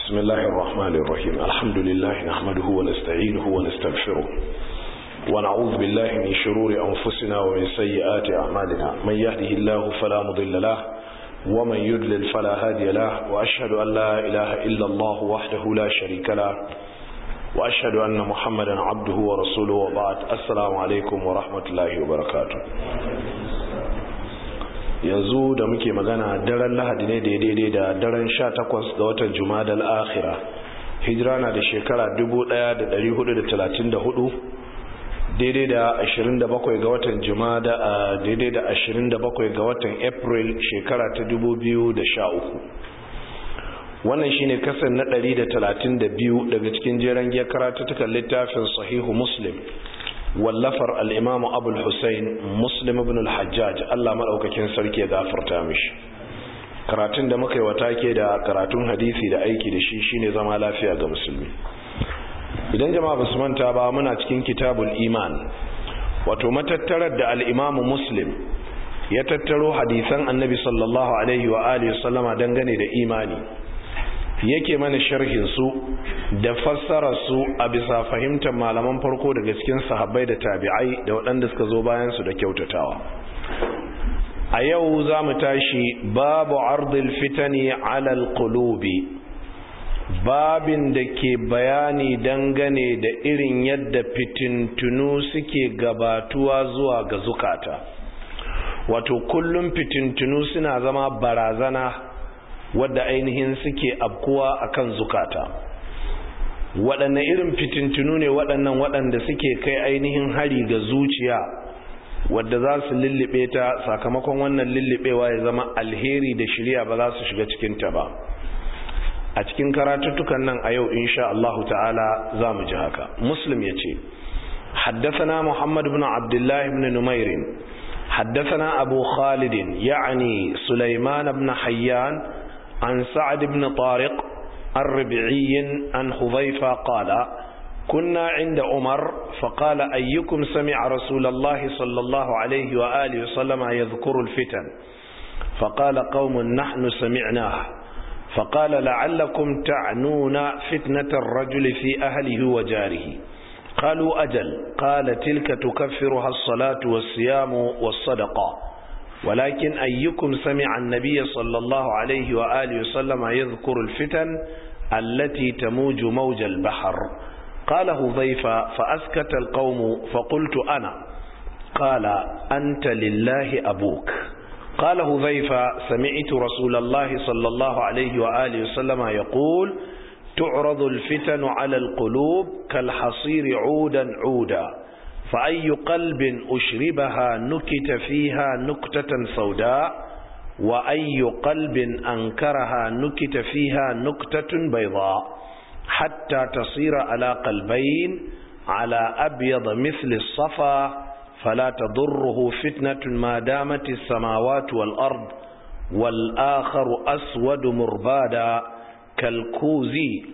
بسم الله الرحمن الرحيم الحمد لله نحمده ونستعينه ونستغفره ونعوذ بالله من شرور أنفسنا ومن سيئات أعمالنا من يهده الله فلا مضل له ومن يدلل فلا هادي له وأشهد أن لا إله إلا الله وحده لا شريك له وأشهد أن محمدا عبده ورسوله وبعد السلام عليكم ورحمة الله وبركاته yanzu da muke magana daren lahadi ne da daidai da daren sha takwas ga watan jumadal akhira hijira na da shekara 1434 daidai da 27 ga watan jumada a daidai da 27 ga watan april shekara ta 2013 wannan shine kasan na 132 daga cikin jeren giyar karatutukan littafin sahihu muslim wallafar al'imamu abul hussein muslim ibn al-hajjaj Allah maɗaukakin sarki ya gafarta mishi karatun da muka yi wata ke da karatun hadisi da aiki da shi shine zama lafiya ga musulmi idan jama'a ba su manta ba muna cikin kitabul iman wato matattarar da al'imamu muslim ya tattaro hadisan annabi sallallahu alaihi wa alihi sallama dangane da imani yake mana sharhin su da fassara su a bisa fahimtar malaman farko daga cikin sahabbai da tabi'ai da waɗanda suka zo bayan su da kyautatawa a yau za mu tashi babu ardil fitani alal qulubi babin da ke bayani dangane da irin yadda fitintunu suke gabatuwa zuwa ga zukata wato kullum fitintunu suna zama barazana wadda ainihin suke abkuwa akan zukata waɗanne irin fitintunu ne waɗannan waɗanda suke kai ainihin hari ga zuciya wadda za su lullube ta sakamakon wannan lullubewa ya zama alheri da shirya ba za su shiga cikinta ba a cikin karatuttukan nan a yau insha Allahu ta'ala za mu ji haka muslim ya ce حدثنا محمد بن عبد الله بن نمير حدثنا أبو خالد يعني سليمان بن حيان عن سعد بن طارق الربعي عن حذيفة قال كنا عند عمر فقال أيكم سمع رسول الله صلى الله عليه وآله وسلم يذكر الفتن فقال قوم نحن سمعناه فقال لعلكم تعنون فتنة الرجل في أهله وجاره قالوا أجل قال تلك تكفرها الصلاة والصيام والصدقة ولكن أيكم سمع النبي صلى الله عليه وآله وسلم يذكر الفتن التي تموج موج البحر قال هذيفة فأسكت القوم فقلت أنا قال أنت لله أبوك قال هذيفة سمعت رسول الله صلى الله عليه وآله وسلم يقول تعرض الفتن على القلوب كالحصير عودا عودا فأي قلب أشربها نكت فيها نكتة سوداء وأي قلب أنكرها نكت فيها نكتة بيضاء حتى تصير على قلبين على أبيض مثل الصفا فلا تضره فتنة ما دامت السماوات والأرض والآخر أسود مربادا كالكوز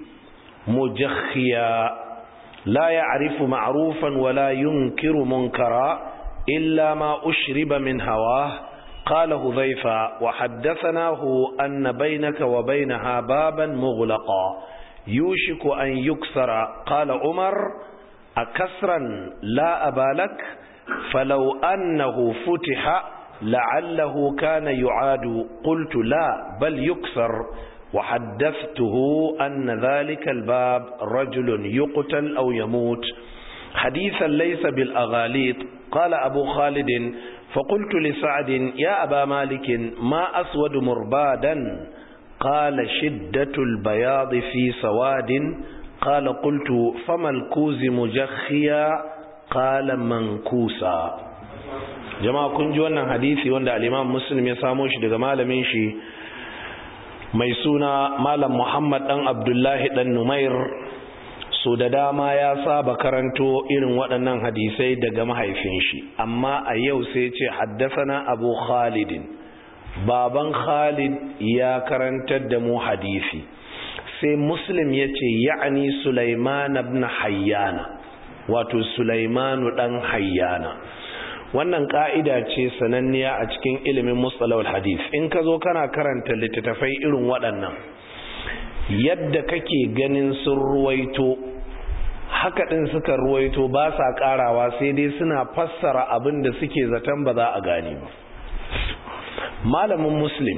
مجخيا لا يعرف معروفا ولا ينكر منكرا إلا ما أشرب من هواه قال هذيفة وحدثناه أن بينك وبينها بابا مغلقا يوشك أن يكسر قال عمر أكسرا لا أبا لك فلو أنه فتح لعله كان يعاد قلت لا بل يكسر وحدثته أن ذلك الباب رجل يقتل أو يموت حديثا ليس بالأغاليط قال أبو خالد فقلت لسعد يا أبا مالك ما أسود مربادا قال شدة البياض في سواد قال قلت فما الكوز مجخيا قال منكوسا جماعة كنجوانا حديثي وانا الإمام مسلم يساموش دقمال منشي mai suna malam muhammad dan abdullahi dan numair so da dama ya saba karanto irin waɗannan hadisai daga mahaifin shi amma a yau sai ce haddasana abu khalidin baban khalid ya karantar da mu hadisi sai muslim ya ce ya'ani sulaiman ibn hayyana wato sulaimanu dan hayyana wannan ka'ida ce sananniya a cikin ilimin mustalahul hadith in ka zo kana karanta littattafai irin waɗannan yadda kake ganin sun ruwaito haka ɗin suka ruwaito ba sa ƙarawa sai dai suna fassara abin da suke zaton ba za a gane ba malamin muslim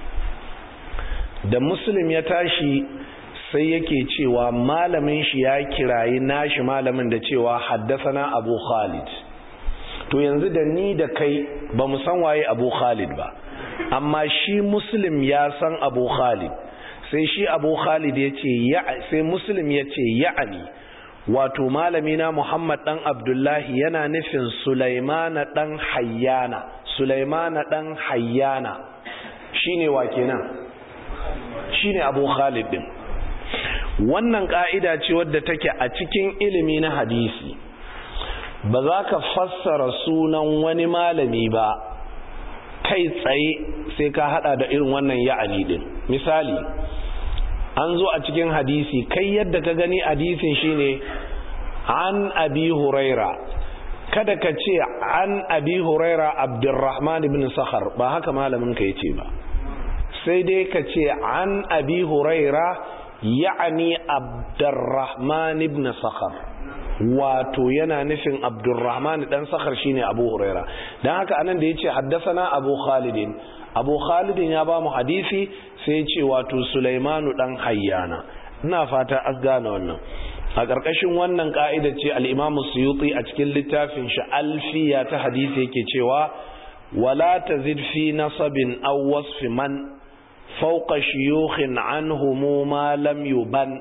da muslim ya tashi sai yake cewa malamin shi ya kirayi nashi malamin da cewa haddasana abu khalid to yanzu da ni da kai ba mu san waye abu khalid ba amma shi muslim ya san abu khalid sai shi abu khalid ya ce sai muslim ya ce ya'ani wato malamina muhammad dan abdullahi yana nufin sulaimana dan hayyana sulaimana dan hayyana shine wa kenan shine abu khalid din wannan ka'ida ce wadda take a cikin ilimi na hadisi ba za ka fassara sunan wani malami ba kai tsaye sai ka hada da irin wannan ya'ani din misali an zo a cikin hadisi kai yadda ka gani hadisin shine an abi huraira kada ka ce an abi huraira abdurrahman ibn sakhar ba haka malamin ka yace ba sai dai ka ce an abi huraira ya'ani abdurrahman ibn sakhar wato yana nufin abdurrahman dan sakhar shine abu huraira dan haka anan da yace haddathana abu khalidin abu khalidin ya ba mu hadisi sai ya ce wato sulaimanu dan hayyana ina fata an gane wannan a ƙarƙashin wannan ƙa'ida ce al-imam suyuti a cikin littafin shi alfiya ta hadisi yake cewa wala tazid fi nasabin aw wasfi man fawqa shuyukhin anhum ma lam yuban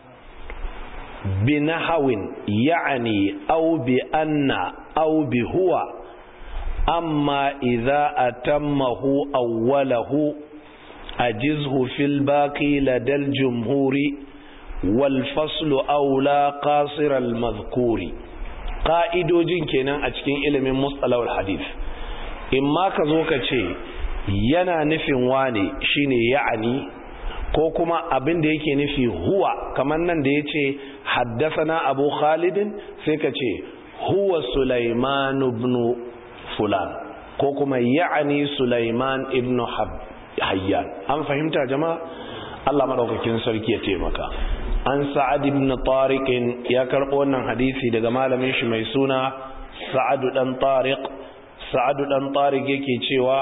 binahawin ya'ni aw bi anna aw bi huwa amma idza atammahu awwalahu ajizhu fil baqi ladal jumhuri wal faslu aula qasir al madhkuri qa'idojin kenan a cikin ilimin mustalahul hadith imma ka zo ka ce yana nufin wane shine ya'ani ko kuma abin da yake nufi huwa kamar nan da yace haddathana abu khalidin sai ka ce huwa sulaiman ibn fulan ko kuma ya'ani sulaiman ibn hayyan an fahimta jama'a Allah madaukakin sarki ya taimaka an sa'ad ibn tariq ya karbo wannan hadisi daga malamin shi mai suna sa'ad dan tariq sa'ad dan tariq yake cewa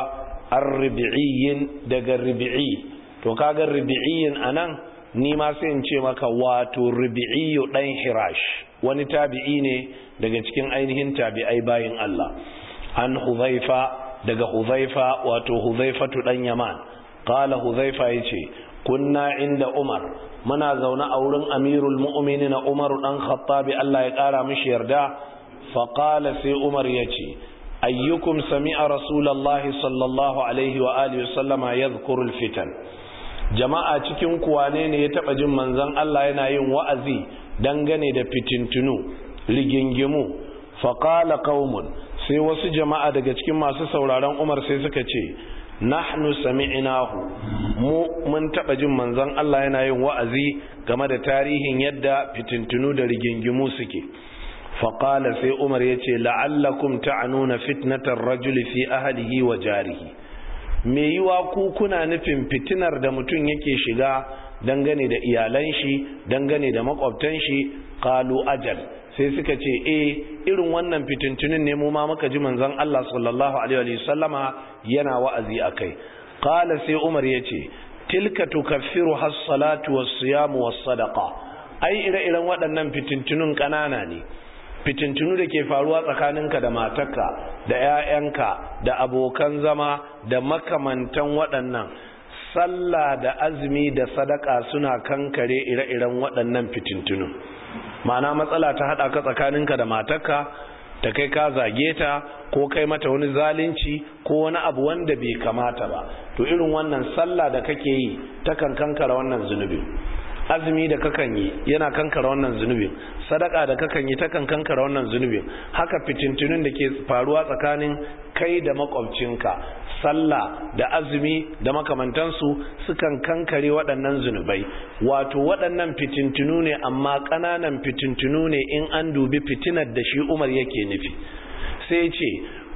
ar-rubi'iyyin daga rubi'i to kaga rubi'iyyin anan ni ma sai in ce maka wato rubi'iyyu dan hirash wani tabi'i ne daga cikin ainihin tabi'ai bayin Allah an huzaifa daga huzaifa wato huzaifatu dan yaman qala huzaifa yace kunna inda umar muna zaune a wurin amirul mu'minin umar dan khattabi Allah ya kara mishi yarda fa qala sai umar yace ayyukum sami'a rasulullahi sallallahu alaihi wa alihi wasallama yadhkuru alfitan jama'a cikin kuwane ne ya taba jin manzon Allah yana yin wa'azi dangane da fitintunu rigingimu fa qala qaumun sai wasu jama'a daga cikin masu sauraron Umar sai suka ce nahnu sami'nahu mu mun taba jin manzon Allah yana yin wa'azi game da tarihin yadda fitintunu da rigingimu suke faqala sai Umar yace la'allakum ta'anuna fitnatar rajuli fi ahlihi wa jarihi me yiwa ku kuna nufin fitinar da mutum yake shiga dangane da iyalan shi dangane da makwabtan shi qalu ajal sai suka ce eh irin wannan fitintunin ne mu ma muka ji manzon Allah sallallahu alaihi wa sallama yana wa'azi akai qala sai Umar yace tilka tukaffiru has-salatu was-siyamu was-sadaqa ai ire-iren waɗannan fitintunun kanana ne fitintunu da ke faruwa tsakaninka da matarka da 'ya'yanka da abokan zama da makamantan waɗannan sallah da azumi da sadaka suna kankare ire-iren waɗannan fitintunu ma'ana matsala ta haɗa ka tsakaninka da matarka ta kai ka zage ta ko kai mata wani zalunci ko wani abu wanda bai kamata ba to irin wannan sallah da kake yi ta kan kankara wannan zunubin azumi da kakan yi yana kankara wannan zunubin sadaka da kakan yi takan kankara wannan zunubin haka fitintunin da ke faruwa tsakanin kai da makwabcinka sallah da azumi da makamantansu sukan kankare waɗannan zunubai wato waɗannan fitintunu ne amma ƙananan fitintunu ne in an dubi fitinar da shi umar yake nufi sai ce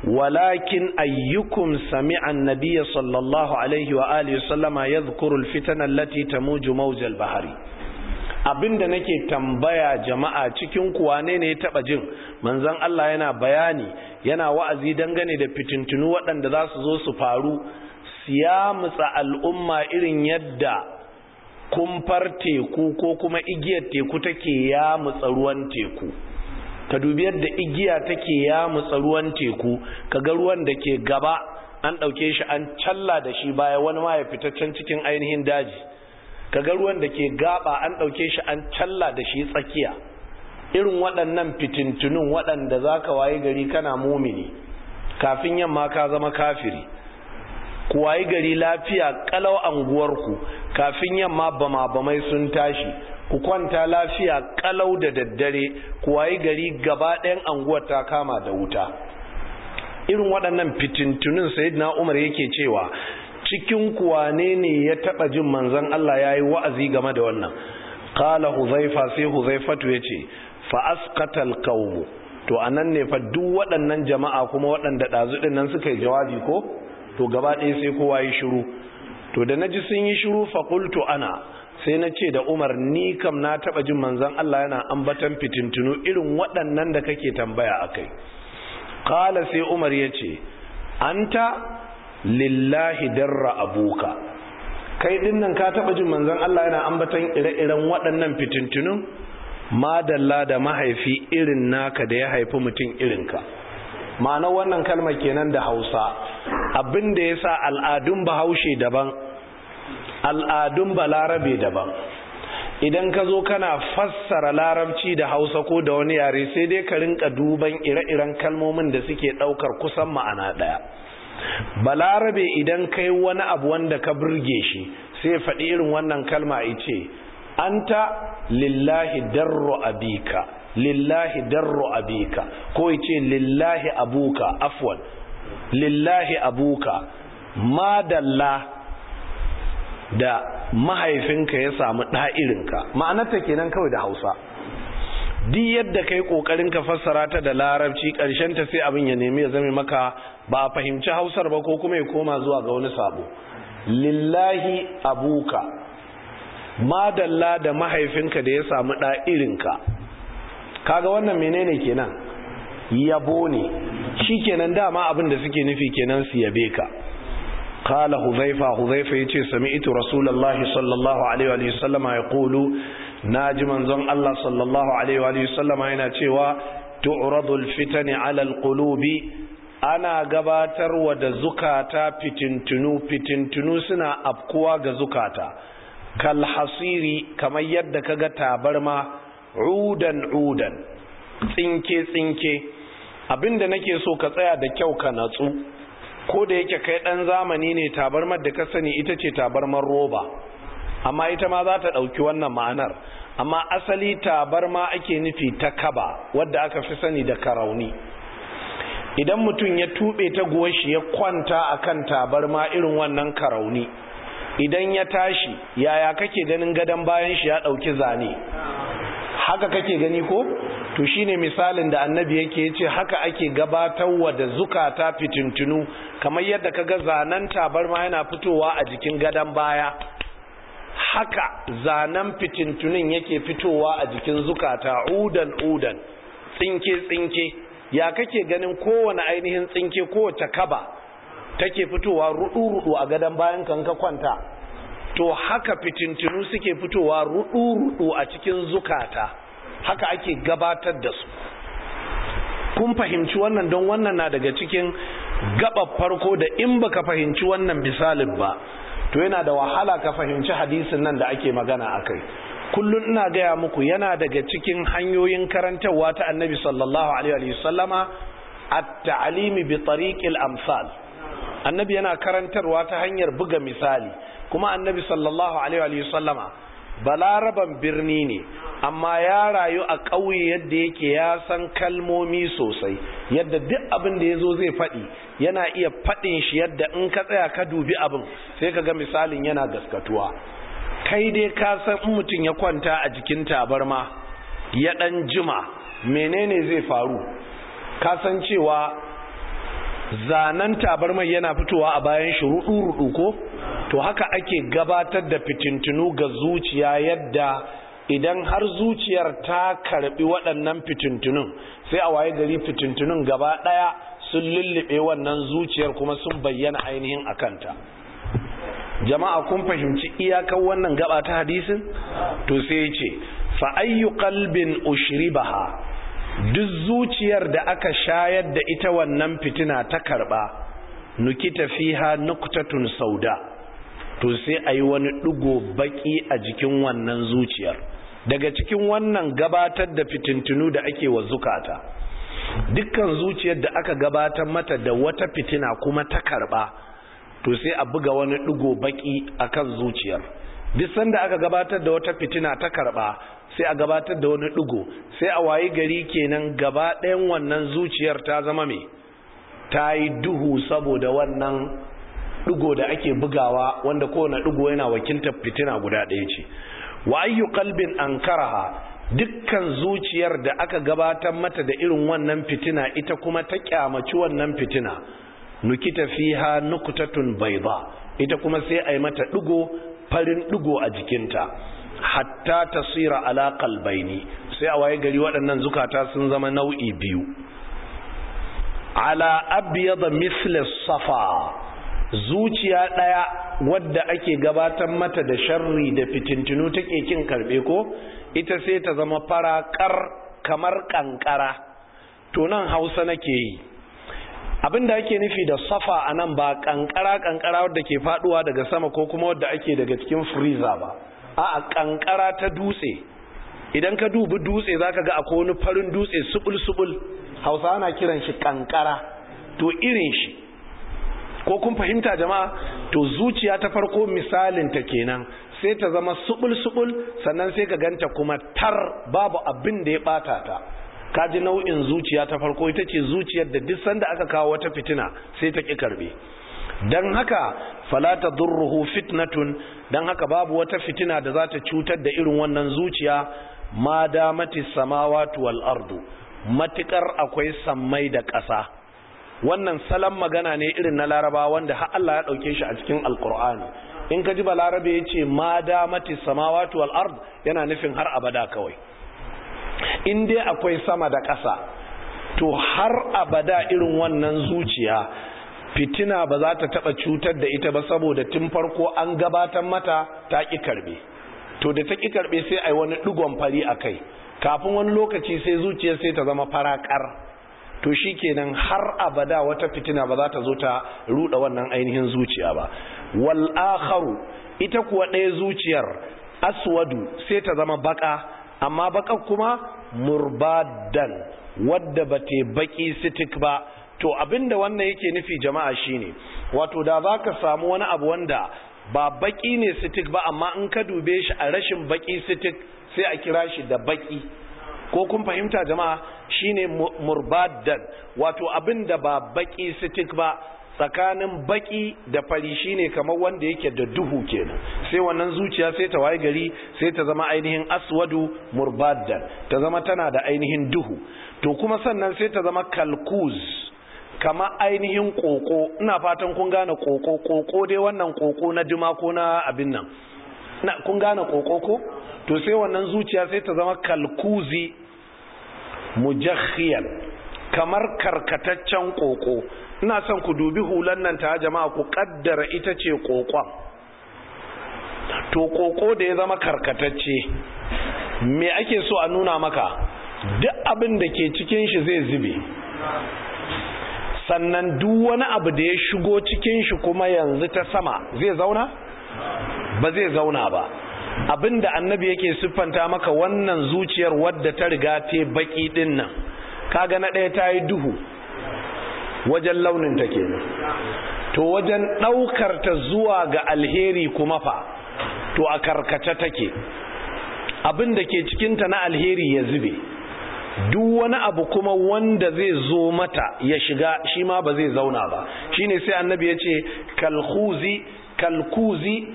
walakin ayyukum sami'a an-nabiy sallallahu alaihi wa alihi sallama yadhkuru al-fitana allati tamuju mawj al-bahri abinda nake tambaya jama'a cikin kuwa ne ne ya taba jin manzon Allah yana bayani yana wa'azi dangane da fitintunu waɗanda za su zo su faru siyamutsa al'umma irin yadda kumfar teku ko kuma igiyar teku take ya mutsa ruwan teku ka dubi yadda igiya take ya mutsa ruwan teku kaga ruwan da ke gaba an ɗauke shi an challa da shi baya wani ma ya fitaccen cikin ainihin daji kaga ruwan da ke gaba an ɗauke shi an challa da shi tsakiya irin waɗannan fitintunun waɗanda za ka wayi gari kana mumini kafin yamma ka zama kafiri ku wayi gari lafiya kalau anguwarku kafin yamma bama bamai sun tashi ku kwanta lafiya kalau da daddare ku wayi gari gaba ɗayan anguwar ta kama da wuta irin waɗannan fitintunin sayyidina umar yake cewa cikin kuwane ne ya taɓa jin manzon Allah ya yi wa'azi game da wannan qala huzaifa sai huzaifatu ya ce fa asqatal qawm to anan ne fa duk waɗannan jama'a kuma waɗanda ɗazu ɗin nan suka yi jawabi ko to gaba ɗaya sai kowa yi shiru to da naji sun yi shiru fa qultu ana sai na ce da Umar ni kam na taɓa jin manzon Allah yana ambatan fitintunu irin waɗannan da kake tambaya akai qala sai Umar yace anta lillahi darra abuka kai dinnan ka taɓa jin manzon Allah yana ambatan ire-iren waɗannan fitintunun madalla da mahaifi irin naka da ya haifi mutum irinka ma'ana wannan kalmar kenan da hausa abin da ya sa al'adun bahaushe daban al'adun balarabe daban idan ka zo kana fassara larabci da hausa ko da wani yare sai dai ka rinka duban ire-iren kalmomin da suke ɗaukar kusan ma'ana ɗaya balarabe idan kai wani abu wanda ka burge shi sai faɗi irin wannan kalma ce anta lillahi darro abika lillahi darro abika ko yace lillahi abuka afwan lillahi abuka madalla da mahaifinka ya samu ɗa'irinka ma'anarta kenan kawai da hausa duk yadda kai kokarin ka fassara ta da larabci ƙarshen ta sai abin ya nemi ya zame maka ba a fahimci hausar ba ko kuma ya koma zuwa ga wani sabo lillahi abuka madalla da mahaifinka da ya samu ɗa irinka kaga wannan menene kenan yabo ne shi kenan dama abin da suke nufi kenan su yabe ka qala huzaifa huzaifa yace sami'tu rasulullahi sallallahu alaihi wa sallama yaqulu naji manzon Allah sallallahu alaihi wa sallama yana cewa tu'radu al-fitani 'ala al-qulubi ana gabatarwa da zukata fitintunu fitintunu suna afkuwa ga zukata kalhasiri kamar yadda kaga tabarma udan udan tsinke tsinke abinda nake so ka tsaya da kyau ka natsu ko da yake kai dan zamani ne tabarmar da ka sani ita ce tabarmar roba amma ita ma za ta dauki wannan ma'anar amma asali tabarma ake nufi ta kaba wadda aka fi sani da karauni idan mutum ya tube ta shi ya kwanta akan tabarma irin wannan karauni idan ya tashi yaya kake ganin gadon bayan shi ya dauki zane haka kake gani ko to shine misalin da annabi yake yace haka ake gabatarwa da zukata fitintunu kamar yadda kaga zanen tabarma yana fitowa a jikin gadon baya haka zanen fitintunin yake fitowa a jikin zukata udan udan tsinke tsinke ya kake ganin kowane ainihin tsinke kowace kaba take fitowa rudu-rudu a gadon bayan kan ka kwanta to haka fitintinu suke fitowa rudu-rudu a cikin zukata haka ake gabatar da su kun fahimci wannan don wannan na daga cikin gaba farko da in baka fahimci wannan misalin ba to yana da wahala ka fahimci hadisin nan da ake magana akai kullun ina gaya muku yana daga cikin hanyoyin karantarwa ta annabi sallallahu alaihi wa sallama at-ta'limi bi tariqil amsal annabi yana karantarwa ta hanyar buga misali kuma annabi sallallahu alaihi wa sallama balaraban birni ne amma ya rayu a ƙauye yadda yake ya san kalmomi sosai yadda duk abin da ya zo zai faɗi yana iya faɗin shi yadda in ka tsaya ka dubi abin sai ka ga misalin yana gaskatuwa kai dai ka san in mutum ya kwanta a jikin tabarma ya ɗan jima menene zai faru ka san cewa zanen tabarmar yana fitowa a bayan shi rudu-rudu ko to haka ake gabatar da fitintunu ga zuciya yadda idan har zuciyar ta karbi waɗannan fitintunun sai a waye gari fitintunun gaba ɗaya sun lullube wannan zuciyar kuma sun bayyana ainihin akanta jama'a kun fahimci iyakar wannan gaba ta hadisin to sai ya ce fa ayyu qalbin ushribaha duk zuciyar da aka shayar da ita wannan fitina ta karba nukita fiha nuktatun sauda to sai ayi wani digo baki a jikin wannan zuciyar daga cikin wannan gabatar da fitintunu da ake wa zukata dukkan zuciyar da aka gabatar mata da wata fitina kuma ta karba to sai a buga wani digo baki akan zuciyar duk sanda aka gabatar da wata fitina ta karba sai a gabatar da wani digo sai a wayi gari kenan gaba ɗayan wannan zuciyar ta zama me ta yi duhu saboda wannan digo da ake bugawa wanda kowane digo yana wakiltar fitina guda ɗaya ce wa ayyu qalbin ankaraha dukkan zuciyar da aka gabatar mata da irin wannan fitina ita kuma ta kyamaci wannan fitina nukita fiha nuktatun bayda ita kuma sai a yi mata digo farin digo a jikinta hatta tasira ala qalbaini sai a waye gari waɗannan zukata sun zama nau'i biyu ala abyad misl safa zuciya daya wadda ake gabatar mata da sharri da fitintinu take kin karbe ko ita sai ta zama farakar kamar kankara to nan Hausa nake yi abinda ake nufi da safa anan ba kankara kankara wadda ke faduwa daga sama ko kuma wadda ake daga cikin freezer ba a kankara ta dutse idan ka dubi dutse zaka ga akwai wani farin dutse subul subul hausa ana kiran shi kankara to irin shi ko kun fahimta jama'a to zuciya ta farko misalin ta kenan sai ta zama subul subul sannan sai ka ganta kuma tar babu abin da ya bata ta kaji nau'in zuciya ta farko ita ce zuciyar da duk sanda aka kawo wata fitina sai ta ki karbe dan haka fala tadurruhu fitnatun dan haka babu wata fitina da za ta cutar da irin wannan zuciya ma damati samawati wal ardu matukar akwai sammai da ƙasa wannan salon magana ne irin na laraba wanda har Allah ya dauke shi a cikin alqur'ani in ka ji balarabe yace ma damati samawati wal ard yana nufin har abada kawai in dai akwai sama da ƙasa to har abada irin wannan zuciya fitina ba za ta taba cutar da ita ba saboda tun farko an gabatar mata ta ki karbe to da ta ki karbe sai ai wani digon fari akai kafin wani lokaci sai zuciyar sai ta zama farakar to shikenan har abada wata fitina ba za ta zo ta ruda wannan ainihin zuciya ba wal akharu ita kuwa ɗaya zuciyar aswadu sai ta zama baka amma baka kuma murbadan wadda ba ta baki sitik ba to abinda wannan yake nufi jama'a shine wato da zaka samu wani abu wanda ba baki ne sitik ba amma in ka dube shi a rashin baki sitik sai a kira shi da baki ko kun fahimta jama'a shine murbadan wato abinda ba baki sitik ba tsakanin baki da fari shine kamar wanda yake da duhu kenan sai wannan zuciya sai ta waye gari sai ta zama ainihin aswadu murbadan ta zama tana da ainihin duhu to kuma sannan sai ta zama kalkuz kama ainihin koko ina fatan kun gane koko koko dai wannan koko na juma ko na abin nan na kun gane koko ko to sai wannan zuciya sai ta zama kalkuzi mujakhiyan kamar karkataccen koko ina son ku dubi hulan nan ta jama'a ku kaddara ita ce kokon to koko da ya zama karkatacce me ake so a nuna maka duk abin da ke cikin shi zai zube sannan duk wani abu da ya shigo cikin shi kuma yanzu ta sama zai zauna ba zai zauna ba abinda annabi yake siffanta maka wannan zuciyar wadda ta riga ta baki din nan kaga na ɗaya ta yi duhu wajen launin ta kenan to wajen ɗaukar ta zuwa ga alheri kuma fa to a karkace take abin da ke cikinta na alheri ya zube duk wani abu kuma wanda zai zo mata ya shiga shi ma ba zai zauna ba shine sai annabi ya ce kalkuzi kalkuzi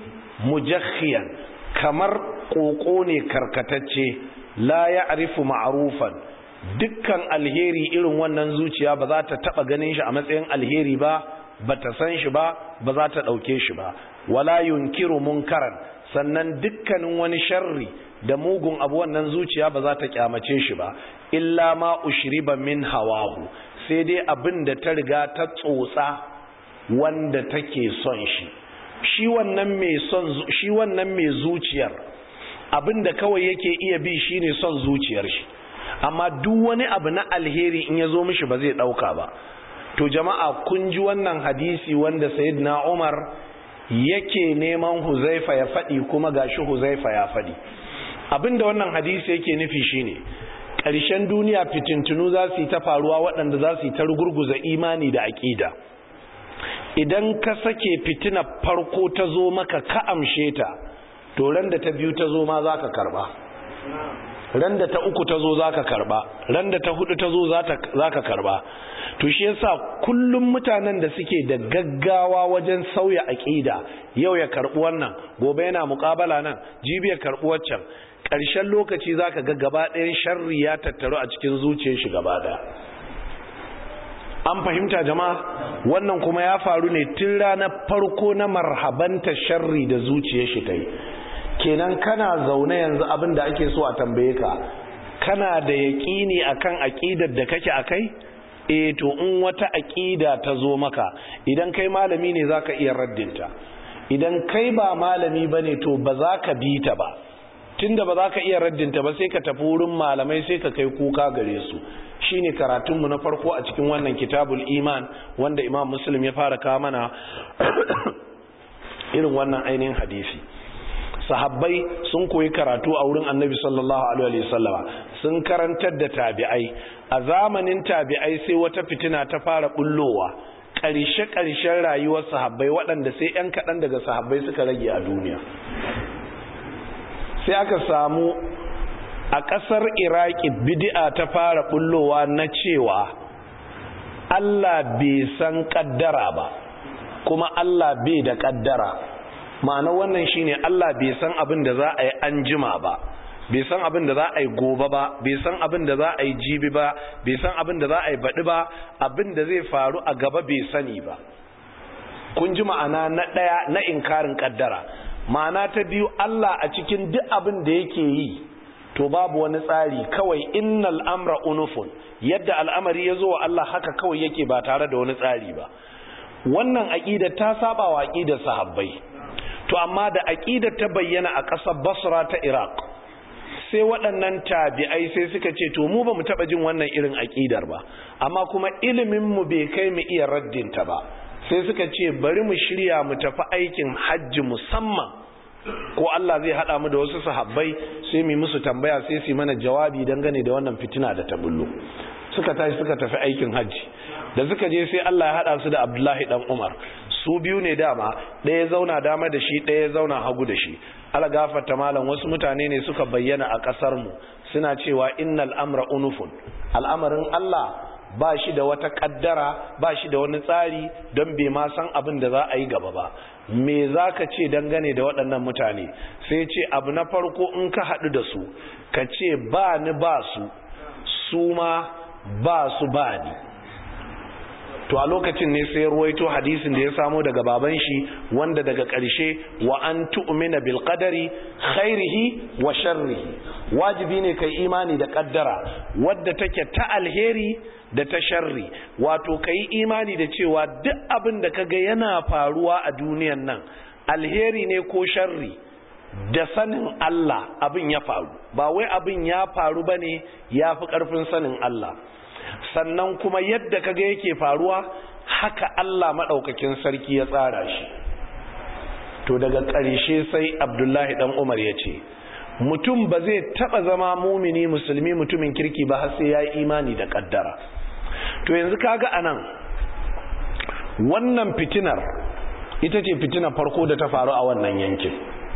mujakhiyan kamar koko ne karkatacce la ya arifu ma'arufan dukkan alheri irin wannan zuciya ba za ta taba ganin shi a matsayin alheri ba ba ta san shi ba ba za ta ɗauke shi ba wala yunkiru munkaran sannan dukkanin wani sharri da mugun abu wannan zuciya ba za ta kyamace shi ba illa ma ushriba min hawahu sai dai abin da ta riga ta tsotsa wanda take son shi shi wannan mai son shi wannan mai zuciyar abin da kawai yake iya bi shine son zuciyar shi amma duk wani abu na alheri in ya zo mishi ba zai dauka ba to jama'a kun ji wannan hadisi wanda sayyidina Umar yake neman Huzaifa ya faɗi kuma gashi Huzaifa ya faɗi abinda wannan hadisi yake nufi shine ƙarshen duniya fitintunu za su yi ta faruwa waɗanda za su yi ta rugurguza imani da aƙida idan ka sake fitina farko ta zo maka ka amshe ta to ran da ta biyu ta zo ma za ka karɓa ran da ta uku ta zo za ka karɓa ran da ta hudu ta zo za ka karɓa to shi yasa kullum mutanen da suke da gaggawa wajen sauya aƙida yau ya karɓi wannan gobe yana muƙabala nan jibi ya karɓi waccan ƙarshen lokaci za ka ga gaba ɗayan sharri ya tattaru a cikin zuciyar shi gaba ɗaya an fahimta jama'a wannan kuma ya faru ne tun ranar farko na marhabanta sharri da zuciyar shi ta yi kenan kana zaune yanzu abin da ake so a tambaye ka kana da yaƙini akan aƙidar da kake akai eh to in wata aƙida ta zo maka idan kai malami ne zaka iya raddinta idan kai ba malami bane to ba za ka bi ta ba tunda ba za ka iya raddinta ba sai ka tafi wurin malamai sai ka kai kuka gare su shine karatunmu na farko a cikin wannan kitabul iman wanda imam muslim ya fara kawo mana irin wannan ainihin hadisi sahabbai sun koyi karatu a wurin annabi sallallahu alaihi wasallama sun karantar da tabi'ai a zamanin tabi'ai sai wata fitina ta fara bullowa ƙarshe-ƙarshen rayuwar sahabbai waɗanda sai 'yan kaɗan daga sahabbai suka rage a duniya sai aka samu a ƙasar iraki bid'a ta fara bullowa na cewa Allah bai san ƙaddara ba kuma Allah bai da ƙaddara ma'ana wannan shine Allah bai san abin da za a yi an jima ba bai san abin da za a yi gobe ba bai san abin da za a yi jibi ba bai san abin da za a yi baɗi ba abin da zai faru a gaba bai sani ba kun ji ma'ana na ɗaya na inkarin ƙaddara ma'ana ta biyu Allah a cikin duk abin da yake yi to babu wani tsari kawai innal amra unufun yadda al'amari ya zo wa Allah haka kawai yake ba tare da wani tsari ba wannan aƙida ta saba wa aƙidar sahabbai to amma da aƙidar ta bayyana a ƙasar basra ta iraq sai waɗannan tabi'ai sai suka ce to mu ba mu taɓa jin wannan irin aƙidar ba amma kuma iliminmu bai kai mu iya raddinta ba sai suka ce bari mu shirya mu tafi aikin hajji musamman ko Allah zai haɗa mu da wasu sahabbai sai mu musu tambaya sai su mana jawabi dangane da wannan fitina da ta bullo suka tashi suka tafi aikin hajji da suka je sai Allah ya haɗa su da Abdullahi dan Umar su biyu ne dama ɗaya zauna dama da shi ɗaya zauna hagu da shi algafarta malam wasu mutane ne suka bayyana a ƙasar mu suna cewa innal amra unufun al'amarin Allah ba shi da wata kaddara ba shi da wani tsari don bai ma san abin da za a yi gaba ba me za ka ce dangane da waɗannan mutane sai ce abu na farko in ka haɗu da su ka ce ba ni ba su su ma ba su ba ni to a lokacin ne sai ruwaito hadisin da ya samo daga baban shi wanda daga ƙarshe wa an tu'mina bil qadari khairihi wa sharrihi wajibi ne kai imani da kaddara wadda take ta alheri da ta sharri wato kai imani da cewa duk abin da kaga yana faruwa a duniyan nan alheri ne ko sharri da sanin Allah abin ya faru ba wai abin ya faru bane ya fi ƙarfin sanin Allah sannan kuma yadda kaga yake faruwa haka Allah maɗaukakin sarki ya tsara shi to daga ƙarshe sai abdullahi ɗan umar ya ce mutum ba zai taɓa zama mumini musulmi mutumin kirki ba har sai ya yi imani da ƙaddara to yanzu kaga anan wannan fitinar ita ce fitinar farko da ta faru a wannan yankin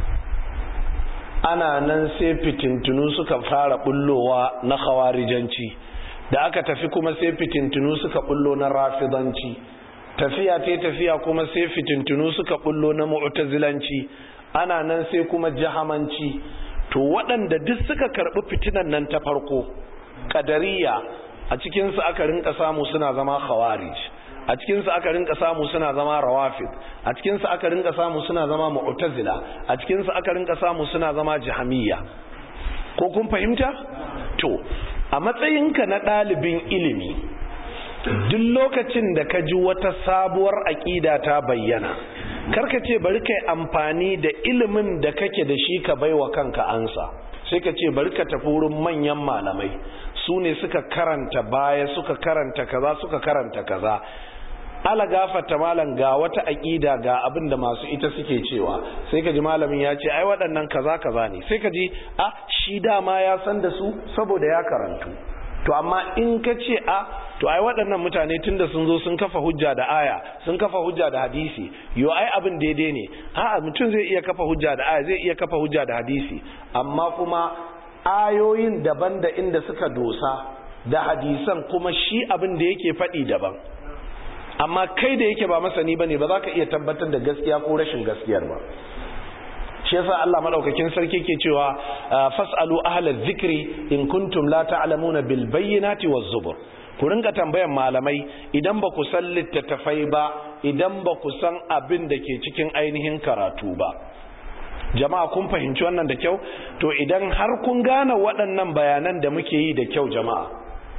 ana nan sai fitintunu suka fara bullowa na khawarijanci da aka tafi kuma sai fitintunu suka bullo na rafidanci tafiya ta tafiya kuma sai fitintunu suka bullo na mu'tazilanci ana nan sai kuma jahamanci to waɗanda duk suka karɓi fitinan nan ta farko kadariya a cikinsu aka rinka samu suna zama khawarij a cikinsu aka rinka samu suna zama rawafid a cikinsu aka rinka samu suna zama mu'tazila a cikinsu aka rinka samu suna zama jahamiyya ko kun fahimta to a matsayinka na ɗalibin ilimi duk lokacin da ka ji wata sabuwar aƙida ta bayyana karka ce bari kai amfani da ilimin da kake da shi ka baiwa kanka ansa sai ka ce bari ka tafi wurin manyan malamai su ne suka karanta baya suka karanta kaza suka karanta kaza ala gafata malam ga wata aƙida ga abin da masu ita suke cewa sai ka ji malamin ya ce ai waɗannan kaza kaza ne sai ka ji a shi dama ya san da su saboda ya karantu to amma in ka ce a to ai waɗannan mutane tunda sun zo sun kafa hujja da aya sun kafa hujja da hadisi yo ai abin daidai ne a'a mutum zai iya kafa hujja da aya zai iya kafa hujja da hadisi amma kuma ayoyin daban da inda suka dosa da hadisan kuma shi abin da yake faɗi daban amma kai da yake ba masani bane ba za ka iya tabbatar da gaskiya ko rashin gaskiyar ba shi yasa Allah madaukakin sarki ke cewa fasalu ahla dhikri in kuntum la ta'lamuna bil bayyinati waz zubur ku ringa tambayan malamai idan ba ku san littattafai ba idan ba ku san abin da ke cikin ainihin karatu ba jama'a kun fahimci wannan da kyau to idan har kun gane waɗannan bayanan da muke yi da kyau jama'a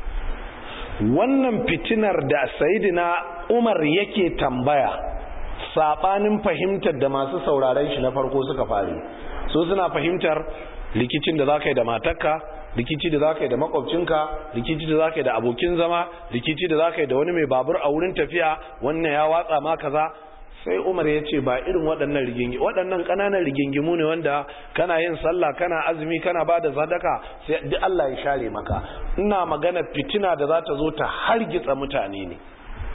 wannan fitinar da sayidina umar yake tambaya sabanin fahimtar da masu sauraren shi na farko suka fari so suna fahimtar rikicin da za ka yi da matarka rikici da za ka yi da makwabcinka rikici da za ka yi da abokin zama rikici da za ka yi da wani mai babur a wurin tafiya wannan ya watsa ma kaza sai umar ya ce ba irin waɗannan rigingi waɗannan ƙananan rigingimu ne wanda kana yin sallah kana azumi kana ba da sadaka sai duk Allah ya share maka ina magana fitina da za ta zo ta hargitsa mutane ne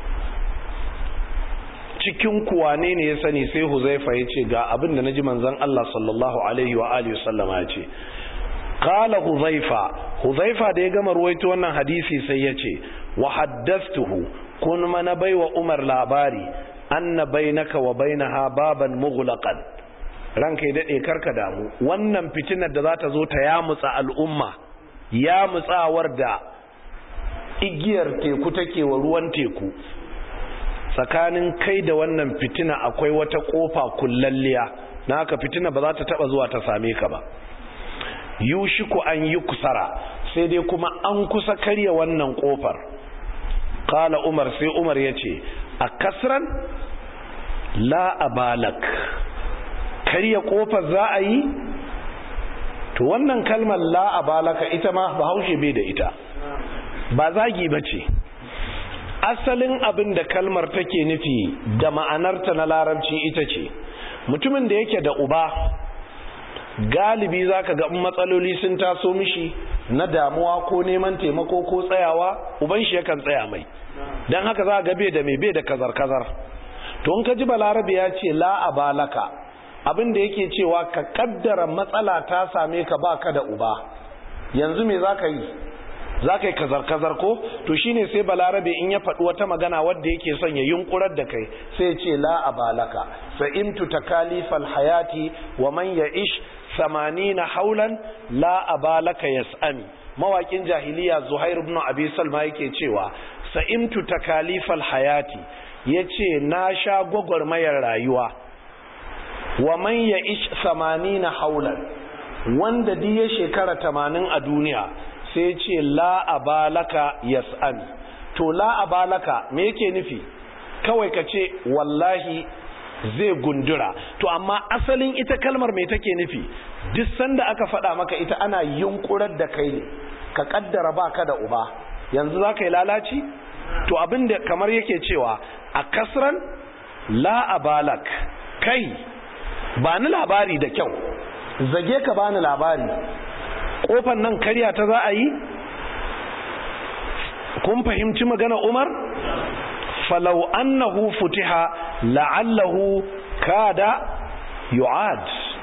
cikin kuwane ne ya sani sai huzaifa ya ce ga abin da naji manzon Allah sallallahu alaihi wa alihi wasallama ya ce qala huzaifa huzaifa da ya gama ruwaito wannan hadisi sai ya ce wa haddathtuhu kun mana baiwa umar labari anna bainaka wa bainaha baban mughlaqan ranka ya dade karka damu wannan fitinar da za ta zo ta yamutsa al'umma yamutsawar da igiyar teku take wa ruwan teku tsakanin kai da wannan fitina akwai wata kofa kullalliya na haka fitina ba za ta taba zuwa ta same ka ba yushiku an yi kusara sai dai kuma an kusa karya wannan kofar kala umar sai umar ya ce a kasran la abalak karya kofar za a yi to wannan kalmar la abalaka ita ma bahaushe bai da ita ba zagi ba ce asalin abin da kalmar take nufi da ma'anarta na larabci ita ce mutumin da yake da uba galibi zaka ga matsaloli sun taso mishi na damuwa ko neman taimako ko tsayawa uban shi yakan tsaya mai don haka za ga bai da mai bai da kazar-kazar to in ka ji balarabe ya ce la abalaka abin da yake cewa ka kaddara matsala ta same ka baka da uba yanzu me za ka yi za ka yi kazar-kazar ko to shine sai balarabe in ya faɗi wata magana wadda yake son ya yunkurar da kai sai ce la abalaka sa'imtu takalifal hayati wa man ya'ish samanina haulan la abalaka yas'ami mawakin jahiliya zuhair ibn abi salma yake cewa sa'imtu takalifal hayati yace na sha gwagwarmayar rayuwa wa man ya'ish samanina haulan wanda diya shekara tamanin a duniya sai ce la abalaka yas'ami to la abalaka me yake nufi kawai ka ce wallahi zai gundura to amma asalin ita kalmar me take nufi duk sanda aka faɗa maka ita ana yunkurar da kai ne ka kaddara baka da uba yanzu za ka yi lalaci to abin da kamar yake cewa a kasran la abalak kai ba ni labari da kyau zage ka bani labari kofan nan karya ta za a yi kun fahimci magana umar falau annahu futiha la'allahu kada yu'ad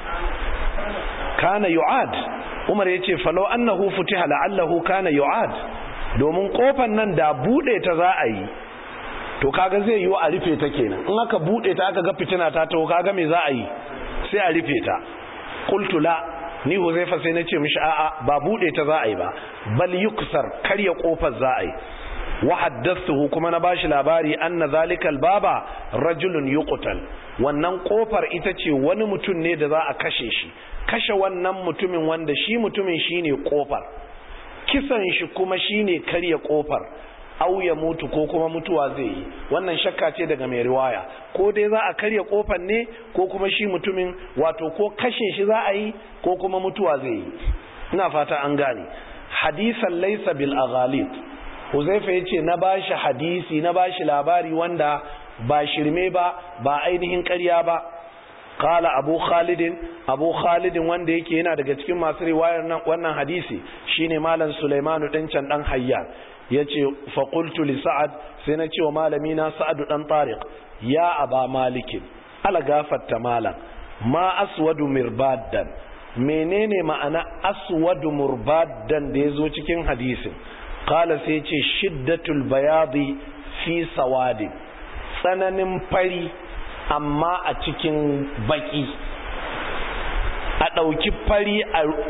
kana yu'ad umar yace falau annahu futiha la'allahu kana yu'ad domin kofan nan da bude ta za a yi to kaga zai yi a rufe ta kenan in aka bude ta aka ga fitina ta to kaga me za a yi sai a rufe ta qultu la ni huzaifa sai na ce mishi a'a ba bude ta za a yi ba bal yuksar karya kofar za a yi wa haddathuhu kuma na bashi labari anna zalikal baba rajulun yuqtal wannan kofar ita ce wani mutum ne da za a kashe shi kashe wannan mutumin wanda shi mutumin shine kofar kisan shi kuma shine karya kofar au ya mutu ko kuma mutuwa zai yi wannan shakka ce daga mai riwaya ko dai za a karya kofar ne ko kuma shi mutumin wato ko kashe shi za a yi ko kuma mutuwa zai yi ina fata an gane hadisan laysa bil aghalib huzaifa yace na bashi hadisi na bashi labari wanda ba shirme ba ba ainihin ƙarya ba qala abu khalidin abu khalidin wanda yake yana daga cikin masu riwayar nan wannan hadisi shine malam sulaimanu dan can dan hayyan yace fa qultu li sa'ad sai na ce wa malami na sa'ad dan tariq ya aba malikin ala gafatta malam ma aswadu mirbaddan menene ma'ana aswadu murbaddan da yazo cikin hadisin qala sai yace shiddatul bayadi fi sawadin tsananin fari amma a cikin baki a ɗauki fari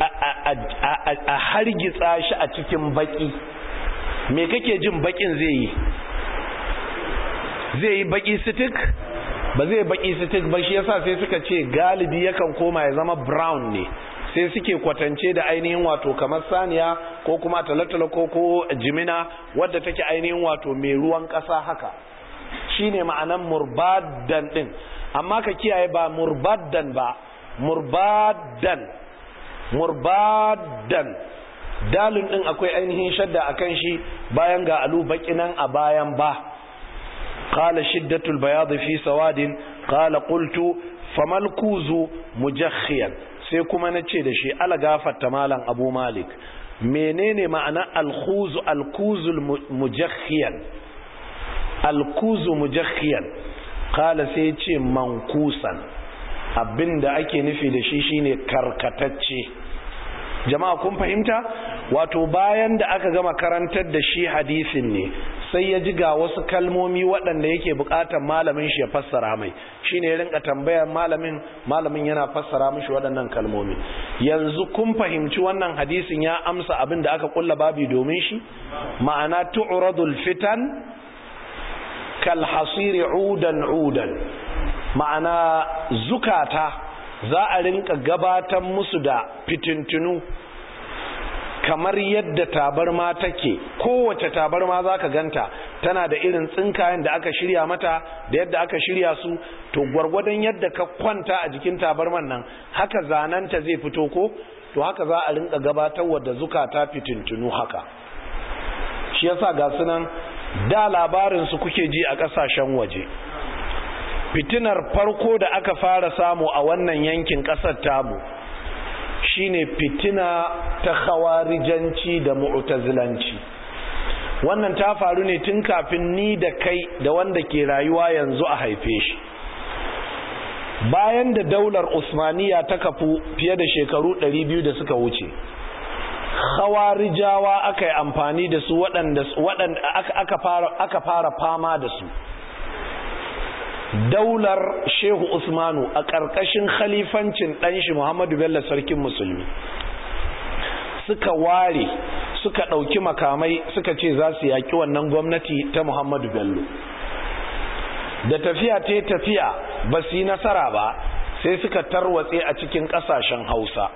a hargitsa shi a cikin baki me kake jin bakin zai yi zai yi baki sitik ba zai baki sitik ba shi yasa sai suka ce galibi yakan koma ya zama brown ne sai suke kwatance da ainihin wato kamar saniya ko kuma talatala ko ko jimina wadda take ainihin wato mai ruwan ƙasa haka shine ma'anan murbadan din amma ka kiyaye ba murbadan ba murbadan murbadan dalin din akwai ainihin shadda akan shi bayan ga alu bakinan a bayan ba qala shiddatul bayad fi sawadin qala qultu famal kuzu mujakhiyan sai kuma nace da shi ala gafarta malam abu malik menene ma'ana alkhuzu alkuzul mujakhiyan alkuzu mujakhiyan qala sai ce mankusan abinda ake nufi da shi shine karkatacce jama'a kun fahimta wato bayan da aka gama karantar da shi hadisin ne sai ya ji ga wasu kalmomi waɗanda yake buƙatar malamin shi ya fassara mai shine ya rinka tambayar malamin malamin yana fassara mishi waɗannan kalmomi yanzu kun fahimci wannan hadisin ya amsa abin da aka kulla babi domin shi ma'ana tu'radul fitan kal hasiri udan udan ma'ana zukata za a rinka gabatar musu da fitintunu kamar yadda tabarma take kowace tabarma za ka ganta tana da irin tsinkayen da aka shirya mata da yadda aka shirya su to gwargwadon yadda ka kwanta a jikin tabarman nan haka zananta zai fito ko to haka za a rinka gabatarwa da zukata fitintunu haka shi yasa ga sunan da labarin su kuke ji a kasashen waje fitinar farko da aka fara samu a wannan yankin kasar tamu shine fitina ta khawarijanci da mu'tazilanci wannan ta faru ne tun kafin ni da kai da wanda ke rayuwa yanzu a haife shi bayan da daular usmaniya ta kafu fiye da shekaru 200 da suka wuce khawarijawa aka yi amfani da su waɗanda aka fara fama da su daular shehu usmanu a ƙarƙashin khalifancin ɗanshi muhammadu bello sarkin musulmi suka ware suka ɗauki makamai suka ce za su yaƙi wannan gwamnati ta muhammadu bello da tafiya ta tafiya ba su yi nasara ba sai suka tarwatse a cikin ƙasashen hausa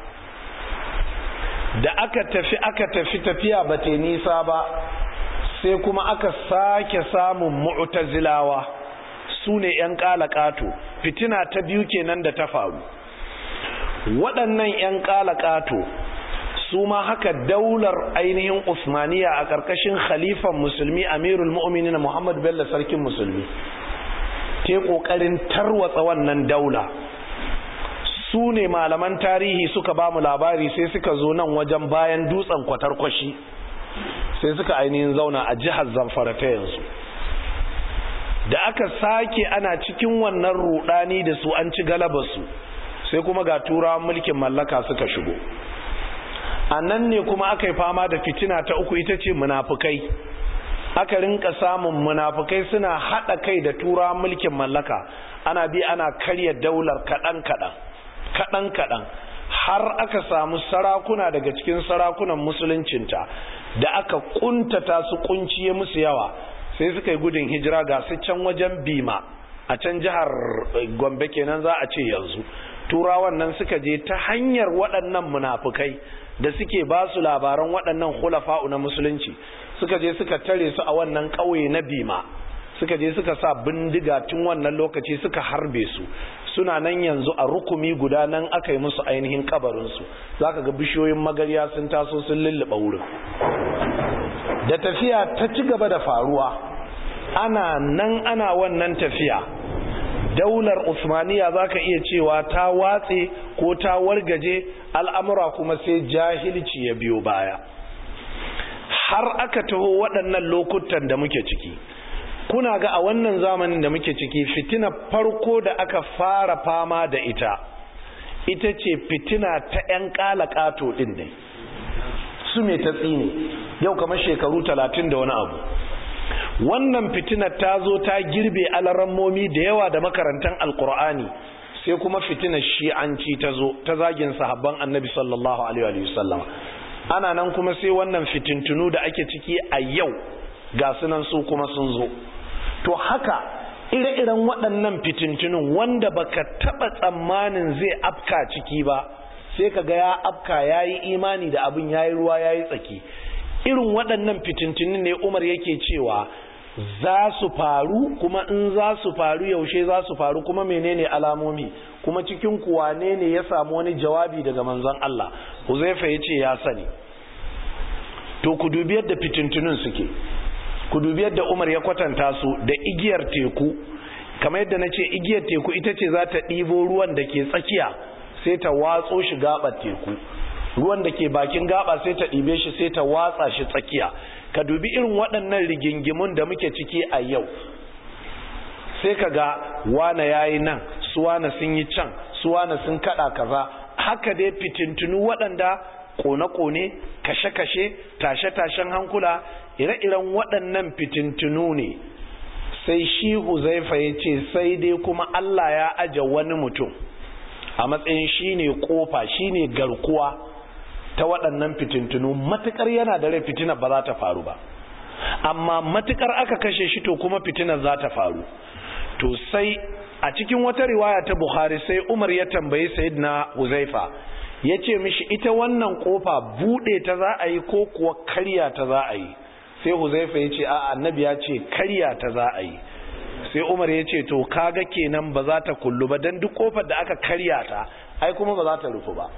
da aka tafi aka tafi tafiya ba ta nisa ba sai kuma aka sake samun mu'tazilawa su ne 'yan ƙato fitina ta biyu kenan da ta faru waɗannan 'yan ƙato su ma haka daular ainihin usmaniya a ƙarƙashin khalifan musulmi amirul mu'minin muhammad bello sarkin musulmi te ƙoƙarin tarwatsa wannan daula su ne malaman tarihi suka ba mu labari sai suka zo nan wajen bayan dutsen kwatarkwashi sai suka ainihin zauna a jihar zamfara ta yanzu da aka sake ana cikin wannan rudani da su an ci galabarsu sai kuma ga turawan mulkin mallaka suka shigo a nan ne kuma aka yi fama da fitina ta uku ita ce munafukai aka rinka samun munafukai suna haɗa kai da turawan mulkin mallaka ana bi ana karya daular kaɗan-kaɗan kaɗan-kaɗan har aka samu sarakuna daga cikin sarakunan musuluncinta da aka kuntata su kunciye musu yawa sai suka yi gudun hijira ga su can wajen bima a can jihar gombe kenan za a ce yanzu turawan nan suka je ta hanyar waɗannan munafukai da suke ba su labaran waɗannan hulafa'u na musulunci suka je suka tare su a wannan ƙauye na bima suka je suka sa bindiga tun wannan lokaci suka harbe su suna nan yanzu a rukumi guda nan aka yi musu ainihin kabarinsu za ka ga bishiyoyin magarya sun taso sun lulluɓa wurin da tafiya ta ci gaba da faruwa ana nan ana wannan tafiya daular usmaniya za ka iya cewa ta watse ko ta wargaje al'amura kuma sai jahilci ya biyo baya har aka taho waɗannan lokutan da muke ciki kuna ga a wannan zamanin da muke ciki fitina farko da aka fara fama da ita ita ce fitina ta 'yan ƙato ɗin ne su mai ta tsine yau kamar shekaru talatin da wani abu wannan fitinar ta zo ta girbe alarammomi da yawa da makarantar alkur'ani sai kuma fitinar shi'anci ta zo ta zagin sahabban annabi sallallahu alaihi wasallam ana nan kuma sai wannan fitintunu da ake ciki a yau ga sunan su kuma sun zo to haka ire-iren waɗannan fitintunun wanda baka taɓa tsammanin zai afka ciki ba sai ka ga ya afka ya yi imani da abin ya yi ruwa ya yi tsaki irin waɗannan fitintunun ne umar yake cewa za su faru kuma in za su faru yaushe za su faru kuma menene alamomi kuma cikin kuwane ne ya samu wani jawabi daga manzon Allah Huzaifa ya ce ya sani to ku dubi yadda fitintunun suke ku dubi yadda Umar ya kwatanta su da igiyar teku kamar yadda na ce igiyar teku ita ce za ta ɗibo ruwan da ke tsakiya sai ta watso shi gaɓar teku ruwan da ke bakin gaba sai ta ɗibe shi sai ta watsa shi tsakiya ka dubi irin waɗannan rigingimun da muke ciki a yau sai ka ga wane ya yi nan su wane sun yi can su wane sun kaɗa kaza haka dai fitintunu waɗanda kone-kone kashe-kashe tashe-tashen hankula ire-iren waɗannan fitintunu ne sai shi huzaifa ya ce sai dai kuma Allah ya aje wani mutum a matsayin shi ne kofa shi ne garkuwa ta waɗannan fitintunu matukar yana da rai fitinar ba za ta faru ba amma matukar aka kashe shi to kuma fitinar za ta faru to sai a cikin wata riwaya ta bukhari sai umar ya tambayi sayyidina huzaifa ya ce mishi ita wannan kofa buɗe ta za a yi ko kuwa karya ta za a yi sai huzaifa ya ce a annabi ya ce karya ta za a yi sai umar ya ce to kaga kenan ba za ta kullu ba don duk kofar da aka karya ta ai kuma ba za ta rufu ba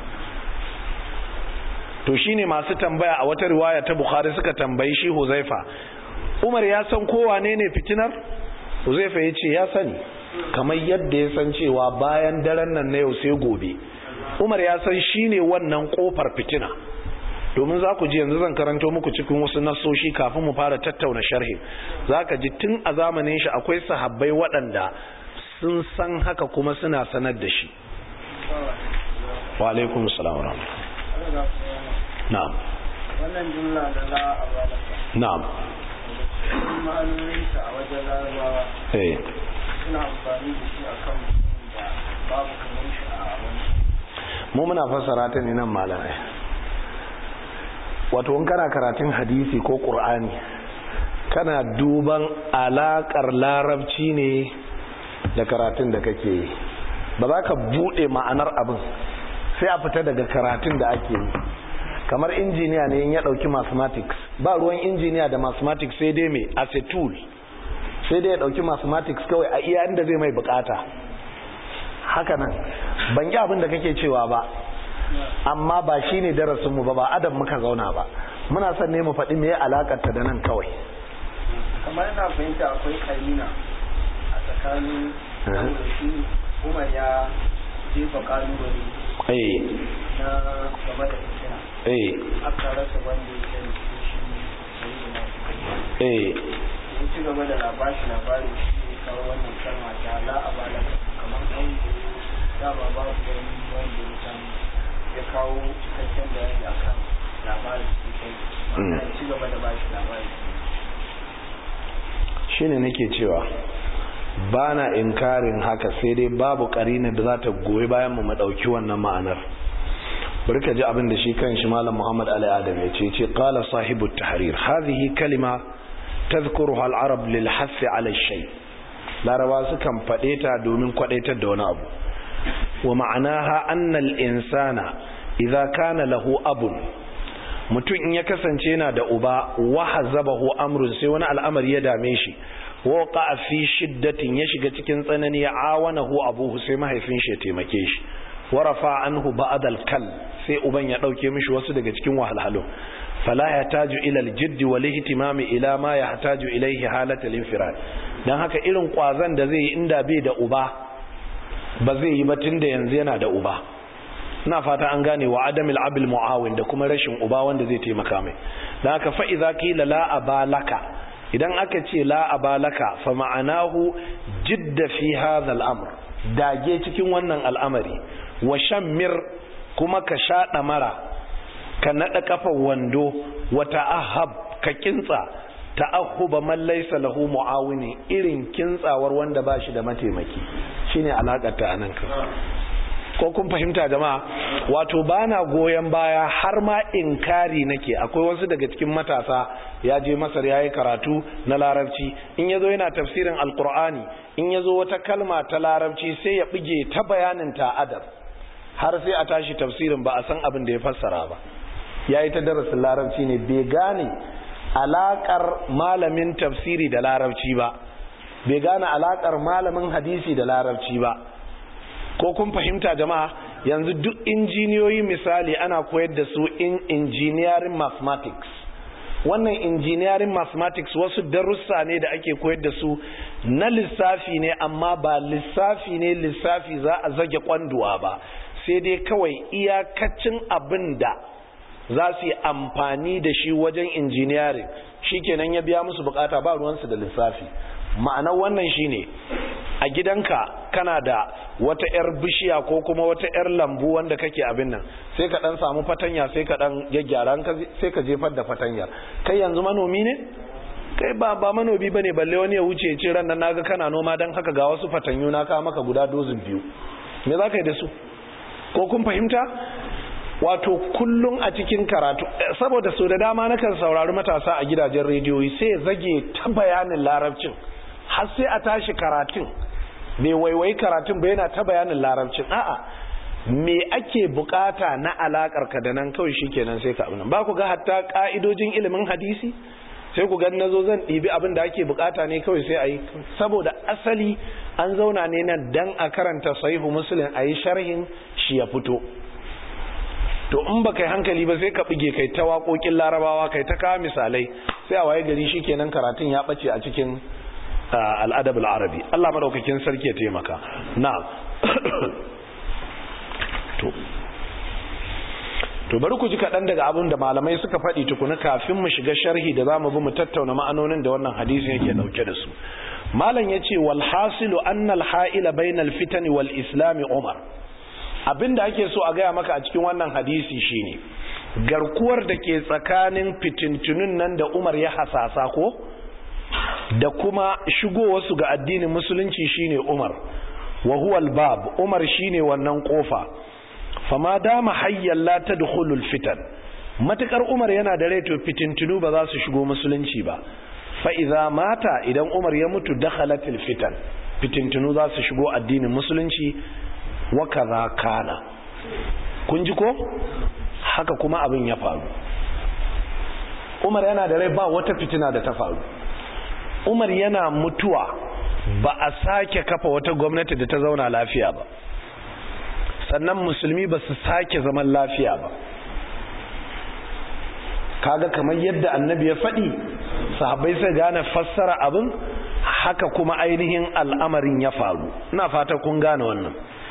to shine masu tambaya a wata riwaya ta bukhari suka tambayi shi huzaifa umar ya san kowa ne ne fitinar huzaifa ya ce ya sani kamar yadda ya san cewa bayan daren nan na yau sai gobe umar ya san shine wannan kofar fitina domin za ku ji yanzu zan karanto muku cikin wasu nasoshi kafin mu fara tattauna sharhi za ka ji tun a zamanin shi akwai sahabbai waɗanda sun san haka kuma suna sanar da shi wa alaikum salam na'am wannan jumla da la a balaka na'am ma'anoninta a wajen larabawa eh suna amfani da shi akan da babu kamar shi a wani mu muna fassara ta ne nan malamai wato in kana karatun hadisi ko qur'ani kana duban alakar larabci ne da karatun da kake yi ba za ka bude ma'anar abin sai a fita daga karatun da ake yi kamar injiniya ne ya dauki mathematics ba ruwan injiniya da mathematics sai dai mai as a tool sai dai ya dauki mathematics kawai a iya inda zai mai bukata haka nan ban yi abin da kake cewa ba amma ba shi ne darasinmu ba ba adam muka zauna ba muna son ne mu faɗi me alakarta da nan kawai kamar yana fahimta akwai karina a tsakanin saboda shi umar ya jefa kalubale eh na game da fitina eh aka rasa wanda ya sani ko shi sai da nasu eh ya ci gaba da labashi labari shi ne kawo wannan kalma ta la a balaka kamar an dama babu wani wanda ya samu ya kawo cikakken bayani akan labarin su kai wanda ya ci gaba da bashi labari shine nake cewa ba na inkarin haka sai dai babu karina da za ta goyi bayan mu madauki wannan ma'anar bari ka ji abin da shi kan shi malam Muhammad Ali Adam ya ce ce qala sahibu tahrir hadhihi kalima tadhkuruha al-arab lil hath ala shay laraba sukan fade ta domin kwadaitar da wani abu wa ma'anaha anna al-insana idza kana lahu abun mutum in ya kasance yana da uba wa hazabahu amrun sai wani al'amari ya dame shi wa qa'a fi shiddatin ya shiga cikin tsanani ya awanahu abuhu sai mahaifin shi ya taimake shi warafa anhu ba'd al-kal sai uban ya dauke mishi wasu daga cikin wahalhalu fala yahtaju ila al-jidd wal ihtimam ila ma yahtaju ilayhi halat al-infirad dan haka irin kwazan da zai yi inda bai da uba ba zai yi ba tunda yanzu yana da uba ina fata an gane wa adamil abil muawin da kuma rashin uba wanda zai taimaka mai dan haka fa idza qila la abalaka idan aka ce la abalaka fa ma'anahu jidda fi hadha al-amr dage cikin wannan al'amari wa shammir kuma ka shaɗa mara ka naɗa ƙafar wando wa ta'ahab ka kintsa ta'ahuba man laysa lahu mu'awini irin kintsawar wanda ba shi da mataimaki shine alakar ta anan ka ko kun fahimta jama'a wato bana goyon baya har ma inkari nake akwai wasu daga cikin matasa ya je masar yayi karatu na larabci in yazo yana tafsirin alqur'ani in yazo wata kalma ta larabci sai ya bige ta bayanin ta adab har sai a tashi tafsirin ba a san abin da ya fassara ba yayi ta darasin larabci ne bai gane alakar malamin tafsiri da larabci ba bai gane alakar malamin hadisi da larabci ba ko kun fahimta jama'a yanzu duk injiniyoyi misali ana koyar da su in engineering mathematics wannan engineering mathematics wasu darussa ne da ake koyar da su na lissafi ne amma ba lissafi ne lissafi za a zage kwanduwa ba sai dai kawai iyakacin abin da za su yi amfani da shi wajen engineering shikenan ya biya musu bukata ba ruwansu da lissafi ma'anar wannan shine a gidanka kana da wata 'yar bishiya ko kuma wata 'yar lambu wanda kake abin nan sai ka dan samu fatanya sai ka dan gyaggyara sai ka jefar da fatanyar kai yanzu manomi ne kai ba ba manomi bane balle wani ya wuce ya ce ran nan naga kana noma dan haka ga wasu fatanyu na ka maka guda dozin biyu me za ka yi da su ko kun fahimta wato kullum a cikin karatu saboda so da dama nakan saurari matasa a gidajen rediyoyi sai ya zage ta bayanin larabcin har sai a tashi karatun bai waiwai karatun ba yana ta bayanin larabcin a'a me ake bukata na alakar ka da nan kawai shikenan sai ka abin ba ku ga hatta ka'idojin ilimin hadisi sai ku ga nazo zan ɗibi abin da ake bukata ne kawai sai a yi saboda asali an zauna ne nan dan a karanta sahihu muslim a yi sharhin shi ya fito to in ba kai hankali ba sai ka bige kai ta waƙoƙin larabawa kai ta kawo misalai sai a waye gari shikenan karatun ya ɓace a cikin al'adab al'arabi Allah madaukakin sarki ya taimaka na to to bari ku ji kaɗan daga abin da malamai suka faɗi tukuna kafin mu shiga sharhi da za mu bi mu tattauna ma'anonin da wannan hadisin yake ɗauke da su malam ya ce wal hasilu annal ha'ila bainal fitani wal islami umar abin da ake so a gaya maka a cikin wannan hadisi shine garkuwar da ke tsakanin fitintunun nan da umar ya hasasa ko da kuma shigowarsu ga addinin musulunci shine Umar wa huwa al-bab Umar shine wannan kofa fama dama hayyan la tadkhulul fitan matakar Umar yana da rai to fitintunu ba za su shigo musulunci ba fa idza mata idan Umar ya mutu dakhalatil fitan fitintunu za su shigo addinin musulunci wa kaza kana kun ji ko haka kuma abin ya faru Umar yana da rai ba wata fitina da ta faru umar yana mutuwa ba a sake kafa wata gwamnati da ta zauna lafiya ba sannan musulmi ba su sake zaman lafiya ba kaga kamar yadda annabi ya faɗi sahabbai sai gane fassara abin haka kuma ainihin al'amarin ya faru ina fata kun gane wannan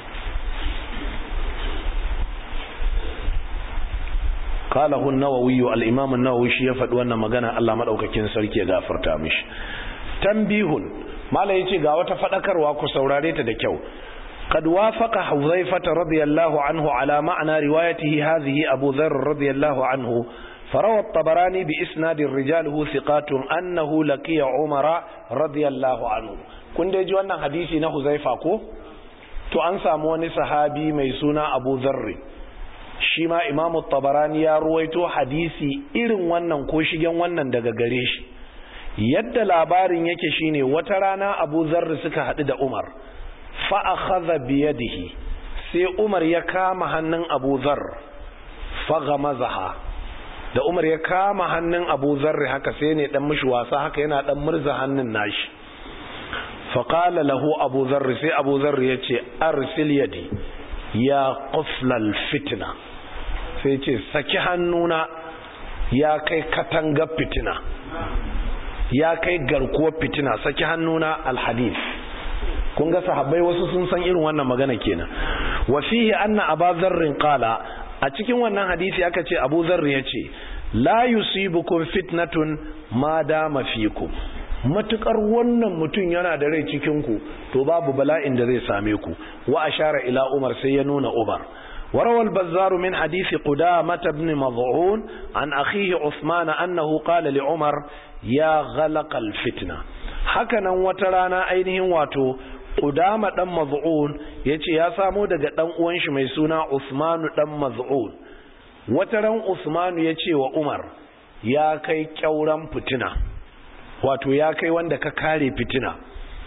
قاله النووي الإمام النووي شي يفد wannan magana Allah madaukakin sarki ya gafarta mishi tanbihun mala yace ga wata fadakarwa ku saurare ta da kyau قد وافق حذيفة رضي الله عنه على معنى روايته هذه أبو ذر رضي الله عنه فروى الطبراني بإسناد رجاله ثقات أنه لقي عمر رضي الله عنه kun dai ji wannan hadisi na Huzaifa ko to an samu wani sahabi mai suna Abu Dharr shi ma imamu tabarani ya ruwaito hadisi irin wannan ko shigen wannan daga gare shi yadda labarin yake shine wata rana abu zarri suka haɗu da umar fa'akhadha biyadihi sai umar ya kama hannun abu zarr faghamazaha da umar ya kama hannun abu zarri haka sai ne dan mishi wasa haka yana dan murza hannun nashi faqala lahu abu zarri sai abu zarri yace arsil yadi ya quflal fitna sai ce saki hannuna ya kai katangar fitina ya kai garkuwar fitina saki hannuna alhadith kun ga sahabbai wasu sun san irin wannan magana kenan wa fihi anna aba zarrin qala a cikin wannan hadisi aka ce abu zarri yace la yusibukum fitnatun ma dama fikum matukar wannan mutum yana da rai cikin ku to babu bala'in da zai same ku wa ashara ila umar sai ya nuna umar وروى البزار من حديث قدامة بن مضعون عن أخيه عثمان أنه قال لعمر يا غلق الفتنة هكذا وترانا أينهم واتو قدامة دم مضعون يتي يا سامو دقا دم وانش ميسونا عثمان دم مضعون وتران عثمان يتي وعمر يا كي كورم فتنة واتو يا كي وندك كاري فتنة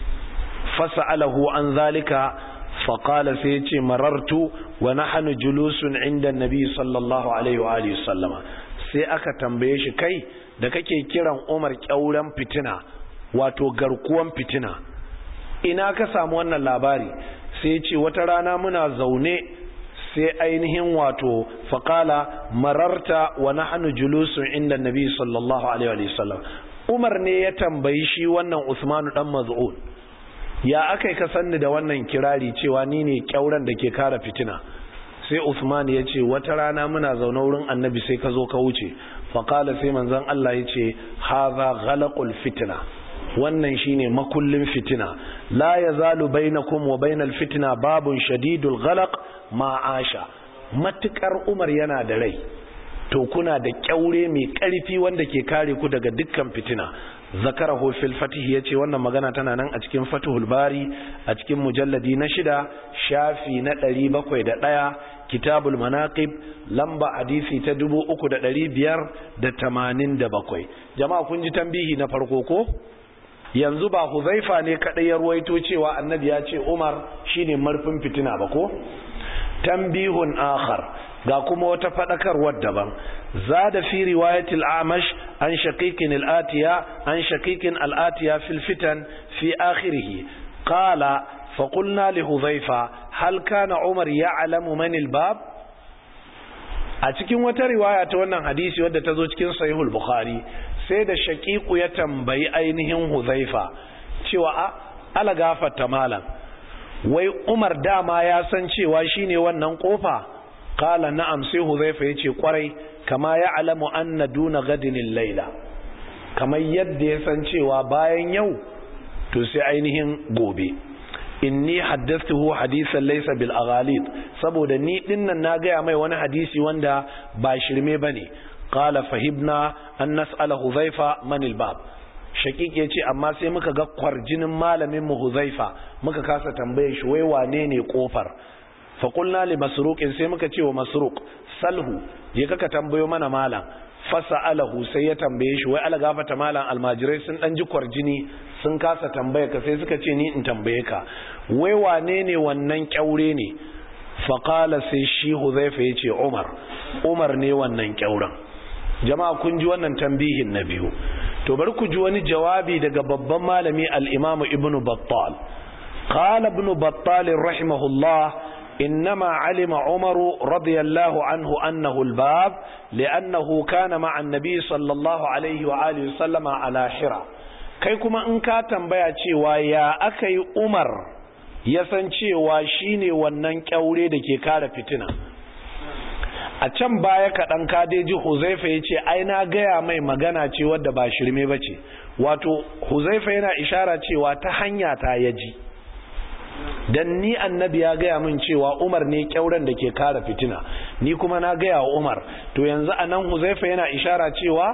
فسأله عن ذلك فقال سيتي مررت ونحن جلوس عند النبي صلى الله عليه وآله وسلم sai aka tambaye shi kai da kake kiran Umar kyauran fitina wato garkuwan fitina ina ka samu wannan labari sai ce wata rana muna zaune sai ainihin wato faqala mararta wa nahnu julusun inda nabi sallallahu alaihi wa sallam Umar ne ya tambayi shi wannan Usmanu dan Maz'un ya aka yi ka sanni da wannan kirari cewa ni ne kyauran da ke kara fitina sai Usman ya ce wata rana muna zaune wurin annabi sai ka zo ka wuce faƙala sai manzon Allah ya ce haza ghalaqul fitna wannan shine makullin fitina la yazalu bainakum wa bainal fitna babun shadidul ghalaq ma asha matukar Umar yana da rai to kuna da kyaure mai ƙarfi wanda ke kare ku daga dukkan fitina zakarahu fil fatih yace wannan magana tana nan a cikin fatihul bari a cikin mujalladi na shida shafi na ɗari bakwai da ɗaya kitabul manaqib lamba hadisi ta dubu uku da ɗari biyar da tamanin da bakwai jama'a kun ji tambihi na farko ko yanzu ba huzaifa ne kaɗai ya ruwaito cewa annabi ya ce umar shine marfin fitina ba ko tambihun akhar ga kuma wata fadakarwar daban zada fi riwayatil amash an shaqiqin al-atiya an shaqiqin al-atiya fil fitan fi akhirih qala fa qulna li hudhayfa hal kana umar ya'lamu man al-bab a cikin wata riwaya ta wannan hadisi wadda ta zo cikin sahihul bukhari sai da shaqiqu ya tambayi ainihin hudhayfa cewa a ala gafarta malam wai umar dama ya san cewa shine wannan kofa kala na'am sai huzaifa yace kwarai kama ya alamu anna duna gadinin laila kamar yadda ya san cewa bayan yau to sai ainihin gobe inni haddathtuhu hadisan laysa bil aghalid saboda ni dinnan na gaya mai wani hadisi wanda ba shirme bane qala fahibna an nas'ala huzaifa man al bab shakik ya ce amma sai muka ga kwarjinin malamin mu huzaifa muka kasa tambaye shi wai wane ne kofar fa qulna li masruqin sai muka ce wa masruq salhu je kaka tambayo mana malam fasa'alahu sai ya tambaye shi wai ala gafata malam almajirai sun dan ji kwarjini sun kasa tambaye ka sai suka ce ni in tambaye ka wai wane ne wannan kyaure ne fa qala sai shi huzaifa ya ce umar umar ne wannan kyauren jama'a kun ji wannan tambihin na biyu to bari ku ji wani jawabi daga babban malami al-Imam Ibn Battal qala Ibn Battal rahimahullah إنما علم عمر رضي الله عنه أنه الباب لأنه كان مع النبي صلى الله عليه وآله وسلم على حرى kai kuma in ka tambaya cewa ya aka yi umar ya san cewa shine wannan kyaure da ke kare fitina a can baya kaɗan kadeji huzaifa ya ce ai na gaya mai magana ce wadda ba shirme ba ce wato huzaifa yana ishara cewa ta hanya ta ya ji don ni annabi ya gaya min cewa umar ne kyauren da ke kara fitina ni kuma na gaya wa umar to yanzu a nan huzaifa yana ishara cewa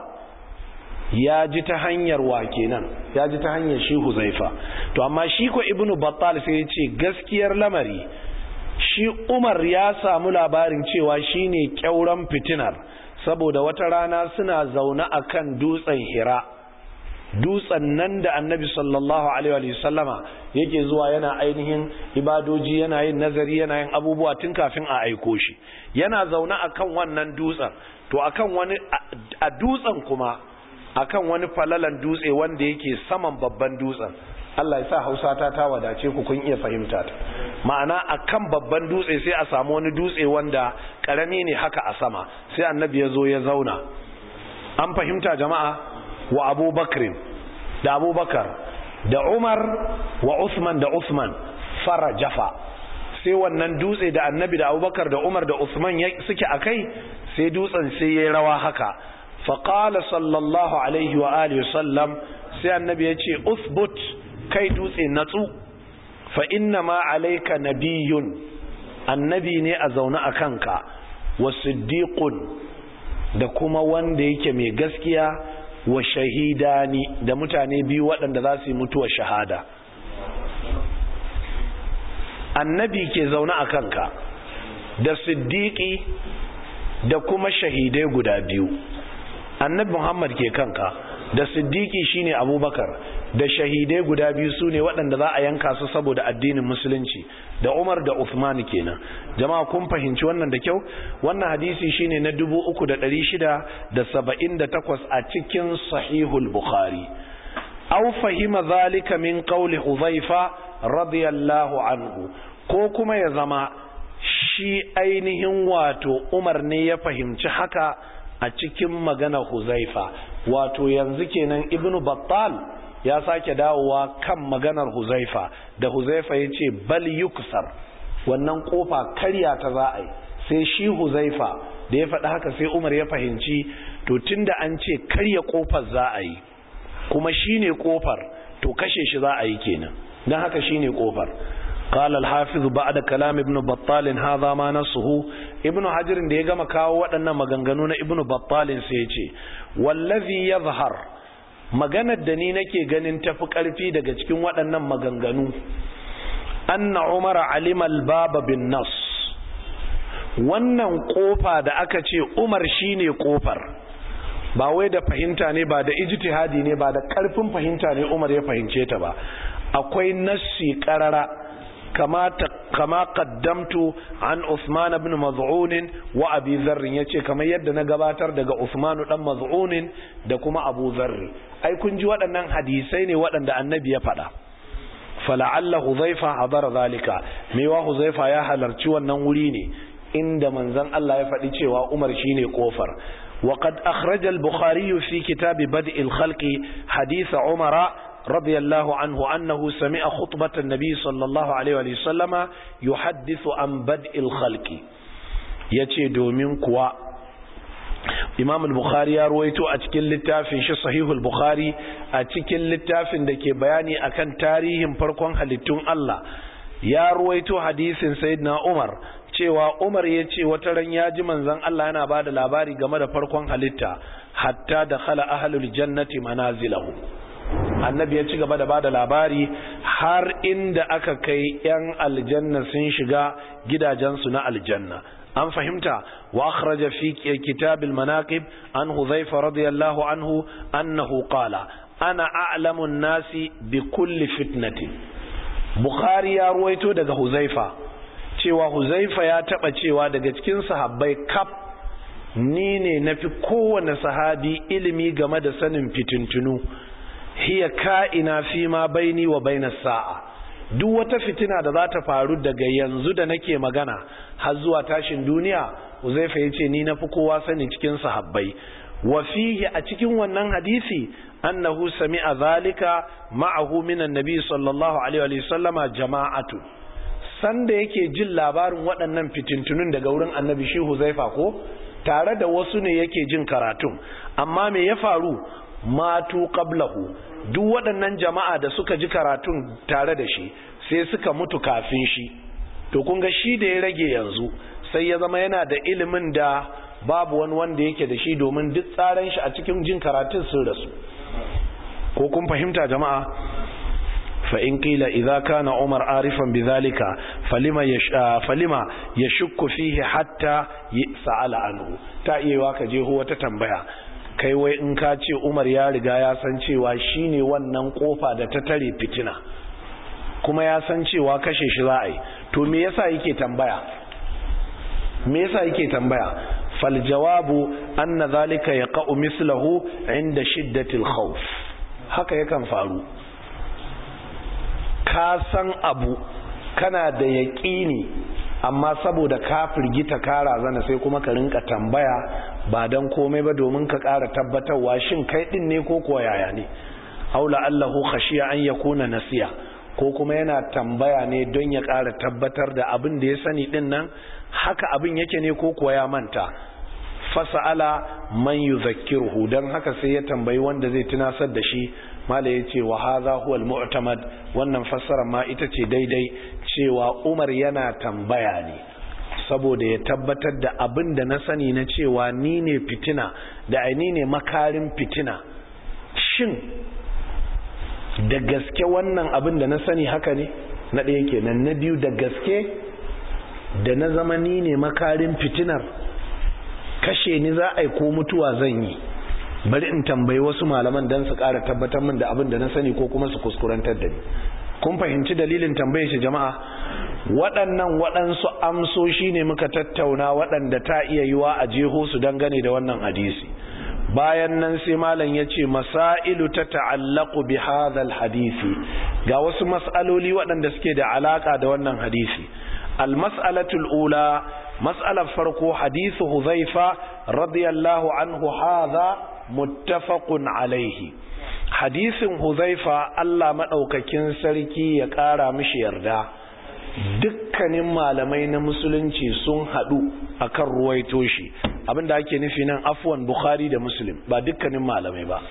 ya ji ta hanyar wa kenan ya ji ta hanyar shi huzaifa to amma shi ko ibnu battal sai ya ce gaskiyar lamari shi umar ya samu labarin cewa shine kyauran fitinar saboda wata rana suna zaune akan dutsen hira dutsen nan da annabi sallallahu alaihi wa sallama yake zuwa yana ainihin ibadoji yana yin nazari yana yin abubuwa tun kafin a aiko shi yana zaune akan wannan dutsen to akan wani a dutsen kuma akan wani falalan dutse wanda yake saman babban dutsen Allah ya sa Hausa ta ta wadace ku kun iya fahimta ta ma'ana akan babban dutse sai a samu wani dutse wanda karami ne haka a sama sai annabi ya zo ya zauna an fahimta jama'a wa abubakrin da abubakar da umar wa usman da usman fara jafa sai wannan dutse da annabi da abubakar da umar da usman suke a kai sai dutsen sai ya rawa haka faƙala sallallahu alaihi wa alihi sallam sai annabi ya ce usbut kai dutse natsu fa inna ma alaika nabiyun annabi ne a zaune a kanka wa siddiqun da kuma wanda yake mai gaskiya wa shahidani da mutane biyu waɗanda za su yi mutuwar shahada annabi ke zaune a kanka da siddiƙi da kuma shahidai guda biyu annabi muhammad ke kanka da siddiƙi shine abubakar da shahidai guda biyu su ne waɗanda za a yanka su saboda addinin musulunci da umar da uthman kenan jama'a kun fahimci wannan da kyau wannan hadisi shine na 3678 a cikin sahihul bukhari aw fahima zalika min qawli hudhaifa radiyallahu anhu ko kuma ya zama shi ainihin wato umar ne ya fahimci haka a cikin magana huzaifa wato yanzu kenan ibnu battal ya sake dawowa kan maganar huzaifa da huzaifa ya ce bal yuksar wannan kofa karya ta za a yi sai shi huzaifa da ya faɗi haka sai umar ya fahimci to tunda an ce karya kofar za a yi kuma shi ne kofar to kashe shi za a yi kenan don haka shi ne kofar قال الحافظ بعد كلام ابن بطال هذا ما نصه ابن حجر da ya gama kawo waɗannan maganganu na ibn battal sai ya ce wallazi yadhhar maganar da ni nake ganin tafi ƙarfi daga cikin waɗannan maganganu anna umar alima albaba bin nas wannan kofa da aka ce umar shine kofar ba wai da fahimta ne ba da ijtihadi ne ba da ƙarfin fahimta ne umar ya fahimce ta ba akwai nassi ƙarara كما كما قدمت عن عثمان بن مظعون وابي ذر yace kamar yadda na gabatar daga Uthman dan Maz'un da kuma Abu Dharr ai kun ji waɗannan hadisai ne waɗanda annabi ya faɗa fala'alla Hudhaifa hadara zalika mewa Hudhaifa ya halarci wannan wuri ne inda manzon Allah ya faɗi cewa Umar shine kofar وقد أخرج البخاري في كتاب بدء الخلق حديث عمر رضي الله عنه أنه سمع خطبة النبي صلى الله عليه وسلم يحدث عن بدء الخلق yace domin kuwa Imam al-Bukhari ya ruwaito a cikin littafin shi Sahihul Bukhari a cikin littafin da ke bayani akan tarihin farkon halittun Allah ya ruwaito hadisin Sayyidina Umar cewa Umar ya ce wata ran ya ji manzon Allah yana bada labari game da farkon halitta hatta da khala ahlul jannati manazilahu annabi ya ci gaba da bada labari har inda aka kai yan aljanna sun shiga gidajensu na aljanna an fahimta wa akhraja fi kitab al-manaqib an hudhayfa radiyallahu anhu annahu qala ana a'lamu an-nasi bi kulli fitnatin bukhari ya ruwaito daga huzaifa cewa huzaifa ya taba cewa daga cikin sahabbai kaf ni ne nafi kowane sahabi ilimi game da sanin fitintunu hiya ka'ina fi ma baini wa baina sa'a duk wata fitina da za ta faru daga yanzu da nake magana har zuwa tashin duniya Uzaifa yace ni nafi kowa sani cikin sahabbai wa fihi a cikin wannan hadisi annahu sami'a zalika ma'ahu minan nabi sallallahu alaihi wa sallama jama'atu sanda yake jin labarin waɗannan fitintunun daga wurin annabi shi Huzaifa ko tare da wasu ne yake jin karatun amma me ya faru matu qablahu duk waɗannan jama'a da suka ji karatun tare da shi sai suka mutu kafin shi to kun ga shi da ya rage yanzu sai ya zama yana da ilimin da babu wani wanda yake da shi domin duk tsaran shi a cikin jin karatun sun rasu ko kun fahimta jama'a fa in qila idza kana umar arifan bidhalika falima yash falima yashukku fihi hatta sa'ala anhu ta iya ka je ho wata tambaya kai wai in ka ce umar ya riga ya san cewa shine wannan kofa da ta tare fitina kuma ya san cewa kashe shi za a yi to me yasa yake tambaya me yasa yake tambaya fal jawabu anna zalika yaqa'u mislahu inda shiddatil khawf haka yakan faru ka san abu kana da yaqini amma saboda ka firgita ka razana sai kuma ka rinka tambaya ba dan komai ba domin ka ƙara tabbatarwa shin kai din ne ko kuwa yaya ne aula allahu khashiya an yakuna nasiya ko kuma yana tambaya ne don ya ƙara tabbatar da abin da ya sani din nan haka abin yake ne ko kuwa ya manta fasa'ala man yuzakkiruhu dan haka sai ya tambayi wanda zai tunasar da shi mala yace wa hadha huwa al-mu'tamad wannan fassara ma ita ce daidai cewa Umar yana tambaya ne saboda ya tabbatar da abin da na sani na cewa ni ne fitina da aini ne makarin fitina shin da gaske wannan abin da na sani haka ne na ɗaya kenan na biyu da gaske da na zama ni ne makarin fitinar kashe ni za a yi ko mutuwa zan yi bari in tambayi wasu malaman don su ƙara tabbatar min da abin da na sani ko kuma su kuskurantar da ni kun fahimci dalilin tambaye shi jama'a waɗannan waɗansu amsoshi ne muka tattauna waɗanda ta iya yiwa a jeho su dangane da wannan hadisi bayan nan sai malam ya ce masailu ta ta'allaku bi hadhal hadisi ga wasu mas'aloli waɗanda suke da alaka da wannan hadisi al-mas'alatul ula mas'alar farko hadisu huzaifa radiyallahu anhu hadha muttafaqun alaihi hadisin huzaifa Allah madaukakin sarki ya ƙara mishi yarda dukkanin malamai na musulunci sun haɗu akan ruwaito shi abinda ake nufi nan afwan bukhari da muslim ba dukkanin malamai ba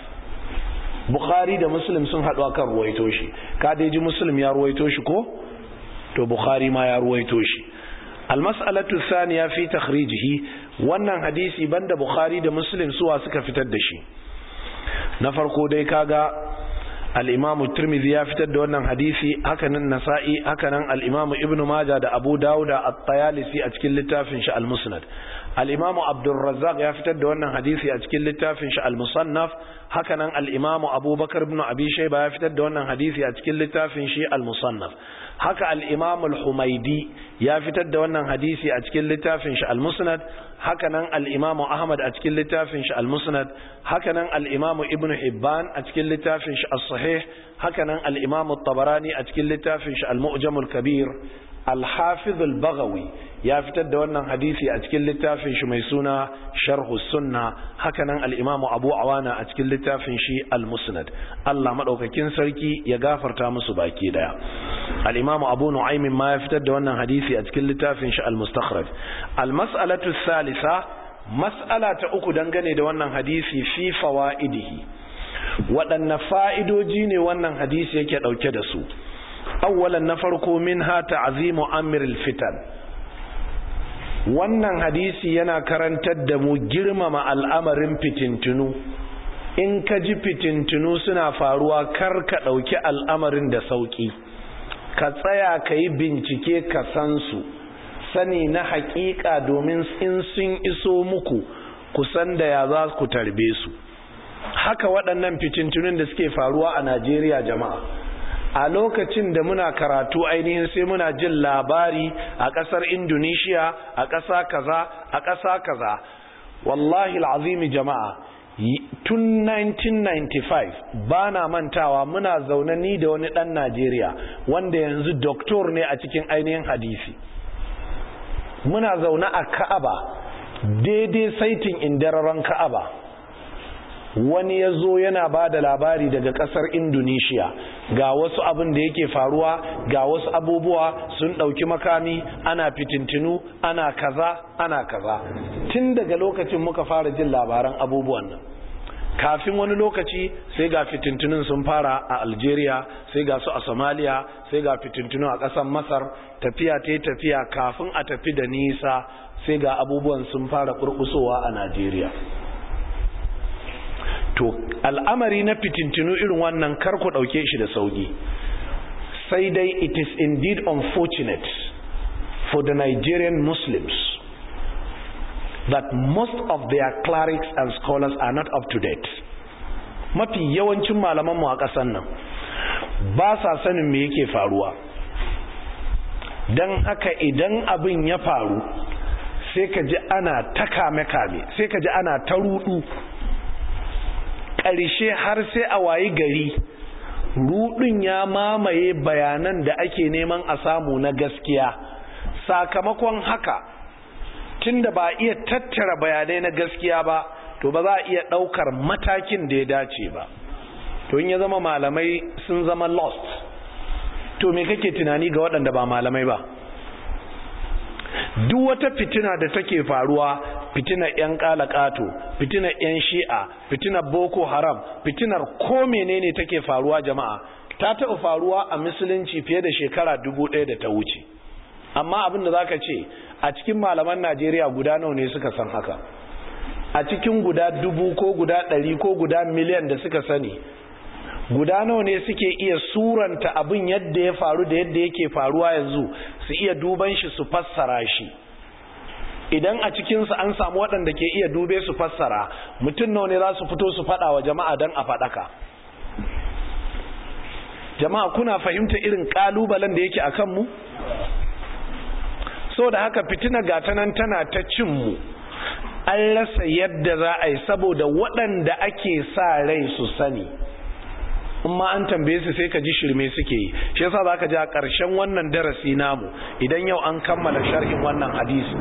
bukhari da muslim sun haɗu akan ruwaito shi ka dai ji muslim ya ruwaito shi ko to bukhari ma ya ruwaito shi almas'alatu thaniya fi takhrijihi wannan hadisi banda bukhari da muslim suwa suka fitar da shi na farko dai kaga al-imam tirmidhi ya fitar da wannan hadisi hakanan nasa'i hakanan al-imam ibn majah da abu dawud da at-tayalisi a cikin littafin shi al-musnad al-imam abdurrazzaq ya fitar da wannan hadisi a cikin littafin shi al-musannaf hakanan al-imam abubakar ibn abi shayba ya fitar da wannan hadisi a cikin littafin shi al-musannaf haka al-imam al-humaidi ya fitar da wannan hadisi a cikin littafin shi al-musnad hakanan al-imam ahmad a cikin littafin shi al-musnad hakanan al-imam ibn hibban a cikin littafin shi as-sahih hakanan al-imam at-tabarani a cikin littafin shi al-mu'jam al-kabir al-hafiz al-baghawi ya fitar da wannan hadisi a cikin littafin shi mai suna sharhu sunna hakanan al-imamu abu awana a cikin littafin shi al-musnad Allah madaukakin sarki ya gafarta musu baki daya al-imamu abu nu'aym ma ya fitar da wannan hadisi a cikin littafin shi al-mustakhraj al-mas'alatu thalitha mas'ala ta uku dangane da wannan hadisi fi fawaidihi waɗanne fa'idoji ne wannan hadisi yake ɗauke da su awwalan na farko minha ta'zimu amiril fitan wannan hadisi yana karantar da mu girmama al'amarin fitintunu in ka ji fitintunu suna faruwa kar ka ɗauki al'amarin da sauƙi ka tsaya ka yi bincike ka san su sani na haƙiƙa domin in sun iso muku kusan da ya za ku tarbe su haka waɗannan fitintunun da suke faruwa a najeriya jama'a a lokacin da muna karatu ainihin sai muna jin labari a ƙasar indonesia a ƙasa kaza a ƙasa kaza wallahi al'azimi jama'a tun 1995 ba na mantawa muna zaune ni da wani ɗan najeriya wanda yanzu doktor ne a cikin ainihin hadisi muna zaune a ka'aba daidai saitin indararen ka'aba wani ya zo yana ba da labari daga kasar indonesia ga wasu abin da yake faruwa ga wasu abubuwa sun ɗauki makami ana fitintinu ana kaza ana kaza tun daga lokacin muka fara jin labaran abubuwan nan kafin wani lokaci sai ga fitintunun sun fara a algeria sai ga su a somalia sai ga fitintunu a ƙasar masar tafiya ta tafiya kafin a tafi da nisa sai ga abubuwan sun fara ƙurƙusowa a najeriya to al'amari na fitintinu irin wannan kar ku ɗauke shi da sauƙi sai dai it is indeed unfortunate for the Nigerian Muslims that most of their clerics and scholars are not up to date mafi yawancin malamanmu a ƙasar nan ba sa sanin me yake faruwa don haka idan abin ya faru sai ka ji ana ta kame-kame sai ka ji ana ta rudu ƙarshe har sai a wayi gari rudin ya mamaye bayanan da ake neman a samu na gaskiya sakamakon haka tunda ba iya tattara bayanai na gaskiya ba to ba za a iya ɗaukar matakin da ya dace ba to in ya zama malamai sun zama lost to me kake tunani ga waɗanda ba malamai ba duk wata fitina da take faruwa fitinar 'yan kalakato fitinar 'yan shi'a fitinar boko haram fitinar ko menene take faruwa jama'a ta taɓa faruwa a musulunci fiye da shekara dubu ɗaya da ta wuce amma abin da za ka ce a cikin malaman najeriya guda nawa ne suka san haka a cikin guda dubu ko guda ɗari ko guda miliyan da suka sani guda nawa ne suke iya suranta abin yadda ya faru da yadda yake faruwa yanzu su iya duban shi su fassara shi idan a cikinsu an samu waɗanda ke iya dube su fassara mutum nawa ne za su fito su faɗa wa jama'a don a faɗaka jama'a kuna fahimta irin ƙalubalen da yake a kanmu so da haka fitina gatanan tana ta cinmu an rasa yadda za a yi saboda waɗanda ake sa rai su sani in ma an tambaye su sai ka ji shirme suke yi shi yasa zaka ji a ƙarshen wannan darasi namu idan yau an kammala sharhin wannan hadisi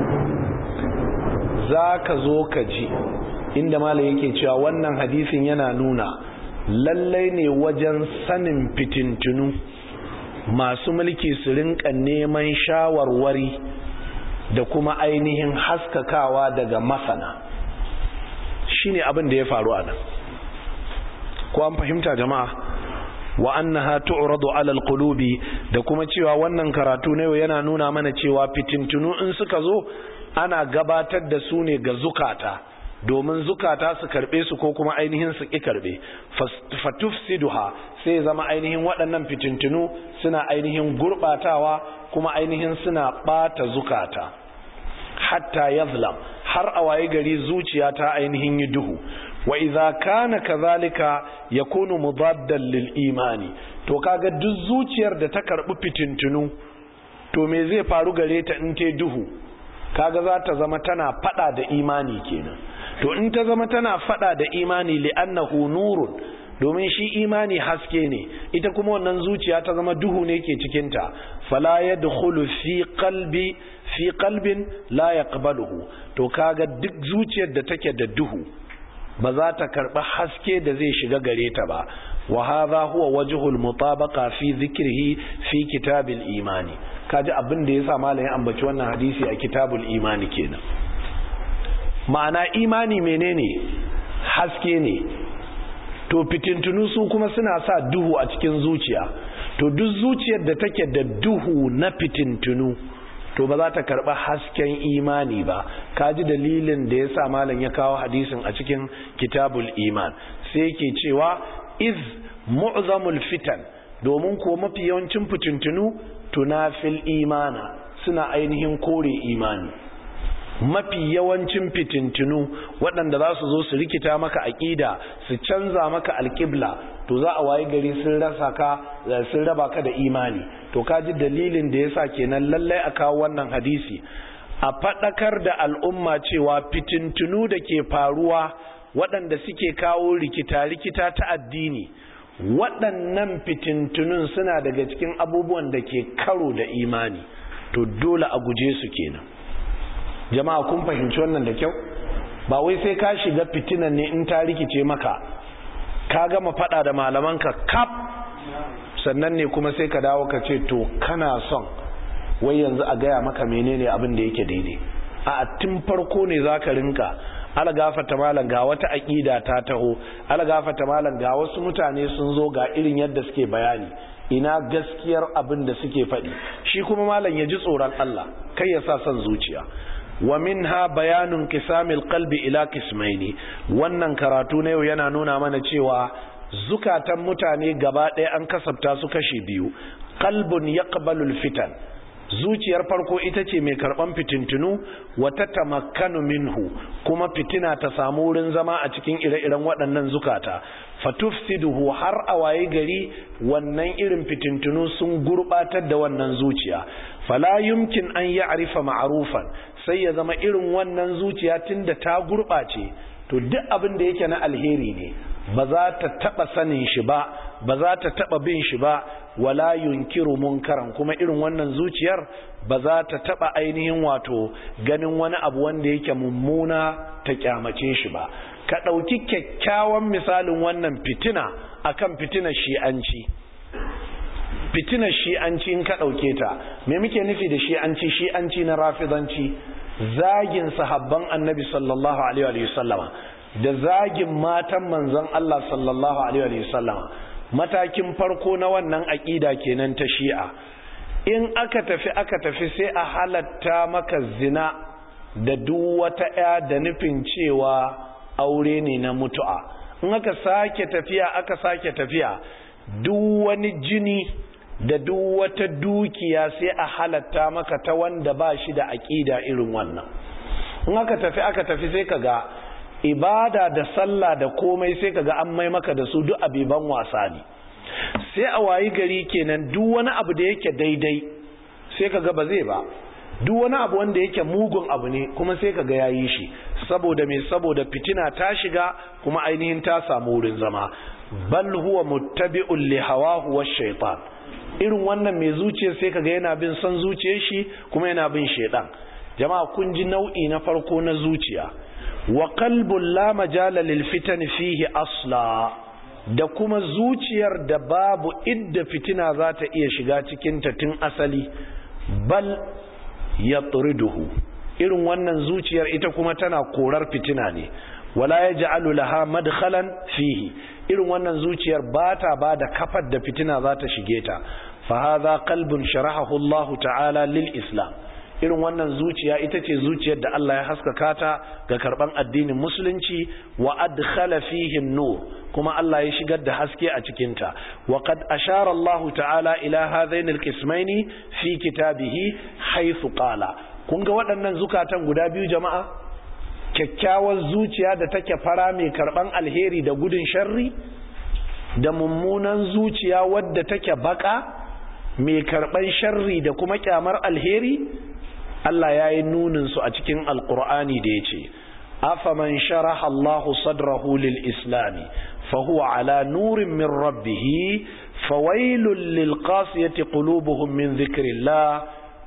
zaka zo ka ji inda malam yake cewa wannan hadisin yana nuna lallai ne wajen sanin fitintunu masu mulki su rinka neman shawarwari da kuma ainihin haskakawa daga masana shine abin da ya faru a nan ko an fahimta jama'a wa annaha tu'radu 'ala al-qulubi da kuma cewa wannan karatu ne yana nuna mana cewa fitintunu in suka zo ana gabatar da su ne ga zukata domin zukata su karbe su ko kuma ainihin su ki karbe fatufsiduha sai zama ainihin waɗannan fitintunu suna ainihin gurbatawa kuma ainihin suna bata zukata hatta yazlam har a waye gari zuciya ta ainihin yi duhu wa idza kana kadhalika yakunu mudaddan lil imani to kaga duk zuciyar da ta karbi fitintunu to me zai faru gare ta in te duhu kaga za ta zama tana fada da imani kenan to in ta zama tana fada da imani li'annahu nurun domin shi imani haske ne ita kuma wannan zuciya ta zama duhu ne ke cikinta fala yadkhulu fi qalbi fi qalbin la yaqbaluhu to kaga duk zuciyar da take da duhu ba za ta karɓi haske da zai shiga gare ta ba wa hadha huwa wajhul mutabaqa fi dhikrihi fi kitabil imani kaji abin da yasa malamin ambaci wannan hadisi a kitabul imani kenan ma'ana imani menene haske ne to fitintunu su kuma suna sa duhu a cikin zuciya to duk zuciyar da take da duhu na fitintunu to ba za ta karɓa hasken imani ba kaji dalilin da ya sa malam ya kawo hadisin a cikin kitabul iman sai yake cewa iz mu'zamul fitan domin ko mafi yawancin fitintunu tunafil imana suna ainihin kore imani mafi yawancin fitintunu waɗanda za su zo su rikita maka aƙida su canza maka alƙibla to za a waye gari sun rasa ka sun raba ka da imani to kaji dalilin da yasa kenan lallai a kawo wannan hadisi a faɗakar da al'umma cewa fitintunu da ke faruwa waɗanda suke kawo rikita-rikita ta addini waɗannan fitintunun suna daga cikin abubuwan da ke karo da imani to dole a guje su kenan jama'a kun fahimci wannan da kyau ba wai sai ka shiga fitinan ne in ta rikice maka ka gama fada da malamanka kap sannan ne kuma sai ka dawo ka ce to kana son wai yanzu a gaya maka menene abin da yake daidai a tun farko ne za ka rinka algafata malam ga wata aƙida ta taho algafata malam ga wasu mutane sun zo ga irin yadda suke bayani ina gaskiyar abin da suke faɗi shi kuma malam ya ji tsoron Allah kai ya sa son zuciya wa minha bayanun kisamil qalbi ila kismaini wannan karatu na yau yana nuna mana cewa zukatan mutane gaba ɗaya an kasafta su kashi biyu qalbun yaqbalu alfitan zuciyar farko ita ce mai karban fitintunu wata tamakkanu minhu kuma fitina ta samu wurin zama a cikin ire-iren waɗannan zukata fatufsiduhu har a waye gari wannan irin fitintunu sun gurbatar da wannan zuciya fala yumkin an ya'rifa ma'rufan sai ya zama irin wannan zuciya tunda ta gurbace to duk abin da yake na alheri ne ba za ta taba sanin shi ba ba za ta taba bin shi ba wala yunkiru munkaran kuma irin wannan zuciyar ba za ta taba ainihin wato ganin wani abu wanda yake mummuna ta kyamace shi ba ka ɗauki kyakkyawan misalin wannan fitina akan fitinar shi'anci fitinar shi'anci in ka ɗauke ta me muke nufi da shi'anci shi'anci na rafizanci zagin sahabban annabi sallallahu alaihi wa sallama da zagin matan manzon Allah sallallahu alaihi wa sallama matakin farko na wannan aƙida kenan ta shi'a in aka tafi aka tafi sai a halatta maka zina da duk wata ya da nufin cewa aure ne na mutu'a in aka sake tafiya aka sake tafiya duk wani jini da duk wata dukiya sai a halatta maka ta wanda ba shi da aƙida irin wannan in aka tafi aka tafi sai ka ga ibada da sallah da komai sai ka ga an mai maka da su duk abiban wasa ne sai a wayi gari kenan duk wani abu da yake daidai sai ka ga ba zai ba duk wani abu wanda yake mugun abu ne kuma sai ka ga yayi shi saboda me saboda fitina ta shiga kuma ainihin ta samu wurin zama bal huwa muttabi'un li hawahu wash shaytan irin wannan mai zuciya sai kaga yana bin son zuciyar shi kuma yana bin shaidan jama'a kun ji nau'i na farko na zuciya wa qalbun la majala lil fitan fihi asla da kuma zuciyar da babu idda fitina za ta iya shiga cikin ta tun asali bal yatriduhu irin wannan zuciyar ita kuma tana korar fitina ne wala yaj'alu laha madkhalan fihi irin wannan zuciyar ba ta ba da kafar da fitina za ta shige ta fahaza qalbun sharahahu Allah ta'ala lil islam irin wannan zuciya ita ce zuciyar da Allah ya haskaka ta ga karban addinin musulunci wa adkhala fihi nur kuma Allah ya shigar da haske a cikin ta wa qad ashara Allah ta'ala ila hadain alqismaini fi kitabihi haythu qala kun ga waɗannan zukatan guda biyu jama'a kyakkyawar zuciya da take fara mai karban alheri da gudun sharri da mummunan zuciya wadda take baka mai karban sharri da kuma kyamar alheri Allah ya yi nuninsu a cikin alkur'ani da ya ce afaman sharaha Allahu sadrahu lil islami fahuwa ala nurin min rabbihi fawailun lil qasiyati qulubuhum min dhikrillah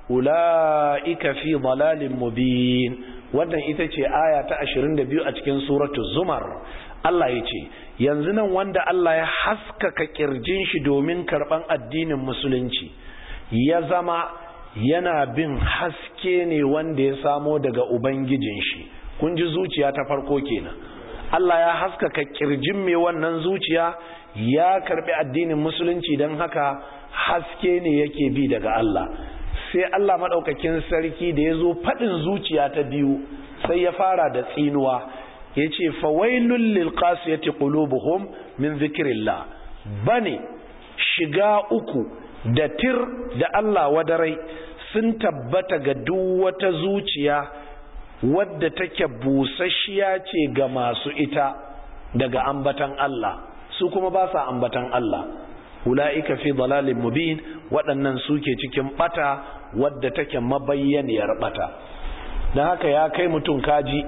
ulaika fi dalalin mubin wannan ita ce aya ta 22 a cikin suratu zumar Allah ya ce yanzu nan wanda Allah ya haskaka kirjin shi domin karban addinin musulunci ya zama yana bin haske ne wanda ya samo daga ubangijin shi kun ji zuciya ta farko kenan Allah ya haskaka kirjin mai wannan zuciya ya karbi addinin musulunci don haka haske ne yake bi daga Allah sai Allah madaukakin sarki da ya zo faɗin zuciya ta biyu sai ya fara da tsinuwa ya ce fawailun lilqasiyati qulubuhum min zikrillah bane shiga uku da tir da Allah wadarai sun tabbata ga duk wata zuciya wadda take busasshiya ce ga masu ita daga ambatan Allah su kuma ba sa ambatan Allah ula'ika fi dalalin mubin waɗannan suke cikin bata wadda take mabayyaniyar bata don haka ya kai mutum kaji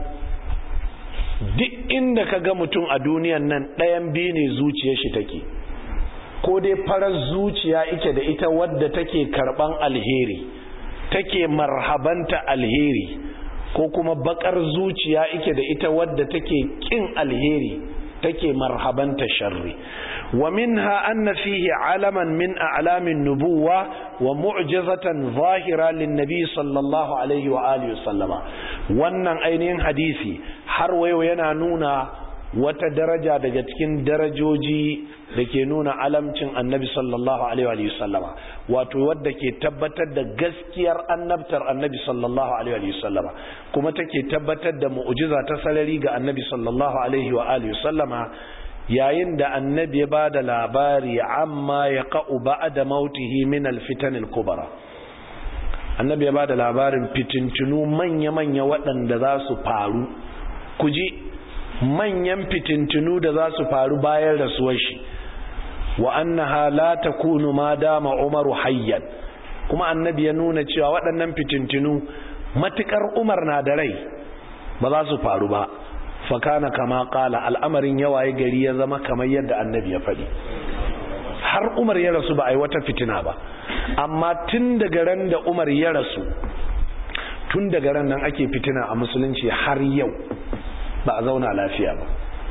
duk inda ka ga mutum a duniyan nan ɗayan biyu ne zuciyar shi take ko dai farar zuciya ike da ita wadda take karɓan alheri take marhabanta alheri ko kuma bakar zuciya ike da ita wadda take kin alheri take marhabanta sharri wa minha anna fihi alaman min a'lamin nubuwa wa mu'jizatan zahira lin nabi sallallahu alaihi wa alihi sallama wannan ainihin hadisi har wayo yana nuna wata daraja daga cikin darajoji da ke nuna alamcin annabi sallallahu alaihi wa sallama wato wadda ke tabbatar da gaskiyar annabtar annabi sallallahu alaihi wa sallama kuma take tabbatar da mu'jiza ta sarari ga annabi sallallahu alaihi wa alihi sallama yayin da annabi ya ba da labari amma ya ka'u ba'da mautihi min alfitan al-kubra annabi ya ba da labarin fitintunu manya-manya waɗanda za su faru ku ji manyan fitintunu da za su faru bayan rasuwar shi wa annaha la takunu ma dama umaru hayyan kuma annabi ya nuna cewa waɗannan fitintunu matukar umar na da rai ba za su faru ba fakana kama kala al'amarin yawaye gari ya zama kamar yadda annabi ya faɗi har umar ya rasu ba a yi wata fitina ba amma tun daga ran da umar ya rasu tun daga ran nan ake fitina a musulunci har yau ba a zauna lafiya ba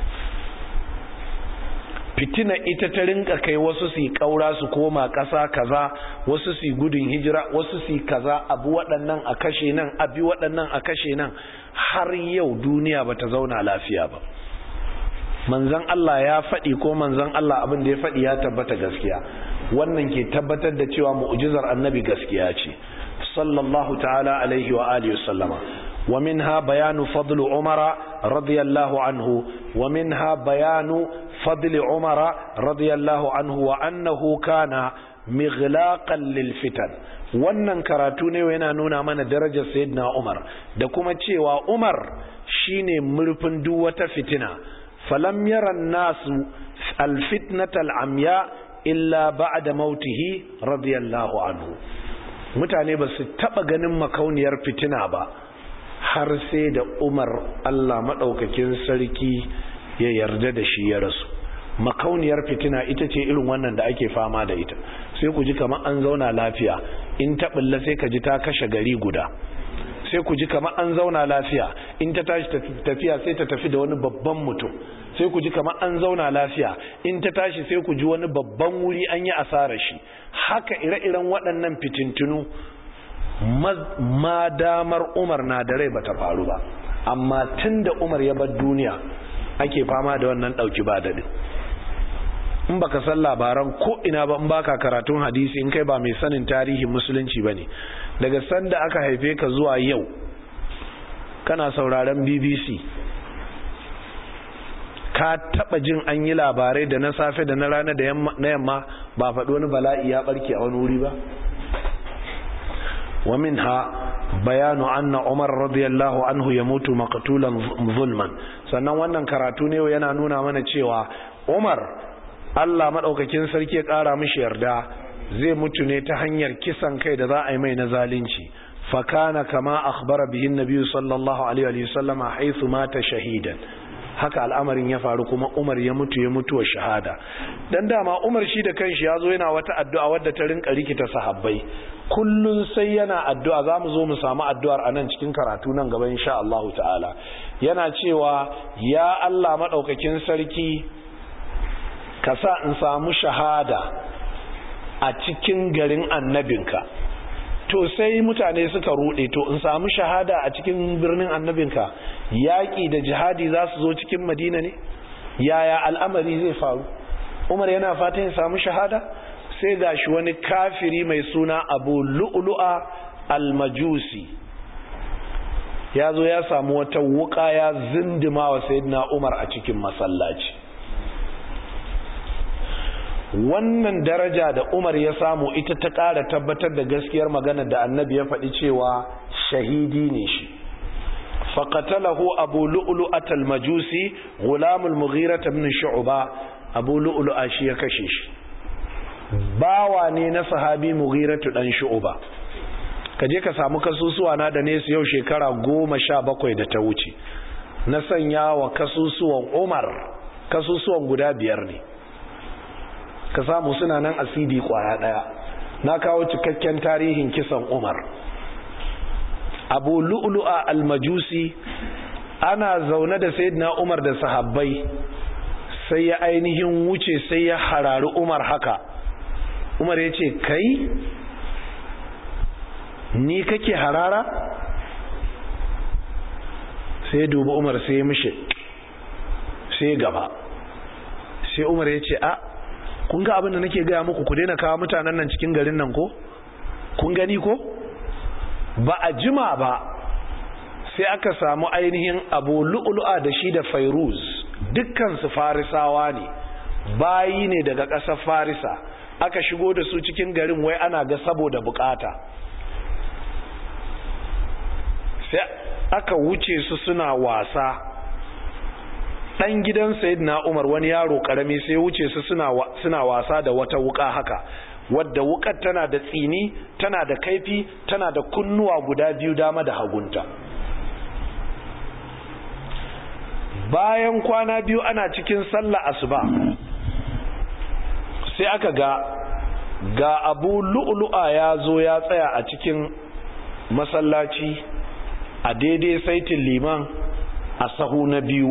fitina ita ta rinka kai wasu su kaura su koma ƙasa kaza wasu su gudun hijira wasu su kaza abu waɗannan a kashe nan abi waɗannan a kashe nan har yau duniya ba ta zauna lafiya ba manzan Allah ya faɗi ko manzan Allah abin da ya faɗi ya tabbata gaskiya wannan ke tabbatar da cewa mu'jizar annabi gaskiya ce sallallahu ta'ala alaihi wa alihi wa sallama ومنها بيان فضل عمر رضي الله عنه ومنها بيان فضل عمر رضي الله عنه وأنه كان مغلاقا للفتن wannan karatu ne yana nuna mana darajar sayyidina Umar da kuma cewa Umar shine murfin duk wata fitina falam yara nasu alfitnata al'amya illa ba'da mautihi radiyallahu anhu mutane ba su taba ganin makauniyar fitina ba har sai da umar Allah maɗaukakin sarki ya yarda da shi ya rasu makauniyar fitina ita ce irin wannan da ake fama da ita sai ku ji kamar an zauna lafiya in ta ɓulla sai ka ji ta kashe gari guda sai ku ji kamar an zauna lafiya in ta tashi tafiya sai ta tafi da wani babban mutum sai ku ji kamar an zauna lafiya in ta tashi sai ku ji wani babban wuri an yi asarar shi haka ire-iren waɗannan fitintunu ma damar umar na da rai bata faru ba amma tun da umar ya bar duniya ake fama da wannan ɗauki ba daɗi in baka san labaran ko ina ba in baka karatun hadisi in kai ba mai sanin tarihin musulunci ba ne daga sanda aka haife ka zuwa yau kana sauraron bbc ka taba jin an yi labarai da na safe da na rana da na yamma ba faɗi wani bala'i ya ɓarke a wani wuri ba ومنها بيان أن عمر رضي الله عنه يموت مقتولا ظلما sannan wannan karatu ne yana nuna mana cewa Umar Allah madaukakin sarki ya kara mishi yarda zai mutu ne ta hanyar kisan kai da za a yi mai na zalunci fakana kama akhbara bihi annabi sallallahu alaihi wa sallam haythu mata shahidan haka al'amarin ya faru kuma Umar ya mutu ya mutuwa shahada dan dama Umar shi da kanshi yazo yana wata addu'a wadda ta rinka rikita sahabbai kullun sai yana addu'a zamu zo mu samu addu'ar anan cikin karatu nan gaba insha Allah ta'ala yana cewa ya Allah madaukakin sarki ka sa in samu shahada a cikin garin annabinka to sai mutane suka rude to in samu shahada a cikin birnin annabinka yaƙi da jihadi za su zo cikin madina ne yaya al'amari zai faru umar yana fata ya samu shahada sai ga shi wani kafiri mai suna abu lu'lu'a almajusi ya zo ya samu wata wuka ya zindima wa sayyidina umar a cikin masallaci wannan daraja da umar ya samu ita ta ƙara tabbatar da gaskiyar magana da annabi ya faɗi cewa shahidi ne shi faƙatalahu abu lu'lu'at al-majusi gulamul mughira ibn shu'ba abu lu'lu'a shi ya kashe shi bawa ne na sahabi mughiratu dan shu'ba ka je ka samu kasusuwa na da nesu yau shekara goma sha bakwai da ta wuce na sanya wa kasusuwan umar kasusuwan guda biyar ne ka samu suna nan asidi kwaya daya na kawo cikakken tarihin kisan umar abu lu'lu'a almajusi ana zaune da sayyidina umar da sahabbai sai ya ainihin wuce sai ya harari umar haka umar ya ce kai ni kake harara sai ya dubi umar sai ya mishi sai gaba sai umar ya ce a kun ga abin da nake gaya muku ku daina kawo mutanen nan cikin garin nan ko kun gani ko ba a jima ba sai aka samu ainihin abu lu'lu'a da shi da fairuz dukkansu farisawa ne bayi ne daga ƙasar farisa aka shigo da su cikin garin wai ana ga saboda bukata sai aka wuce su suna wasa ɗan gidan na umar wani yaro ƙarami sai wuce su suna wasa da wata wuka haka wadda wukar tana da tsini tana da kaifi tana da kunnuwa guda biyu dama da hagunta bayan kwana biyu ana cikin sallah asuba sai aka ga ga abu lu'lu'a ya zo ya tsaya a cikin masallaci a daidai saitin liman a sahu na biyu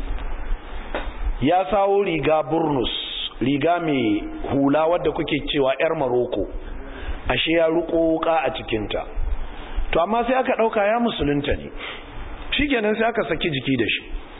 ya sawo riga burnus riga mai hula wadda kuke cewa 'yar maroko ashe ya ruko wuka a cikinta to amma sai aka ɗauka ya musulunta ne shikenan sai aka saki jiki da shi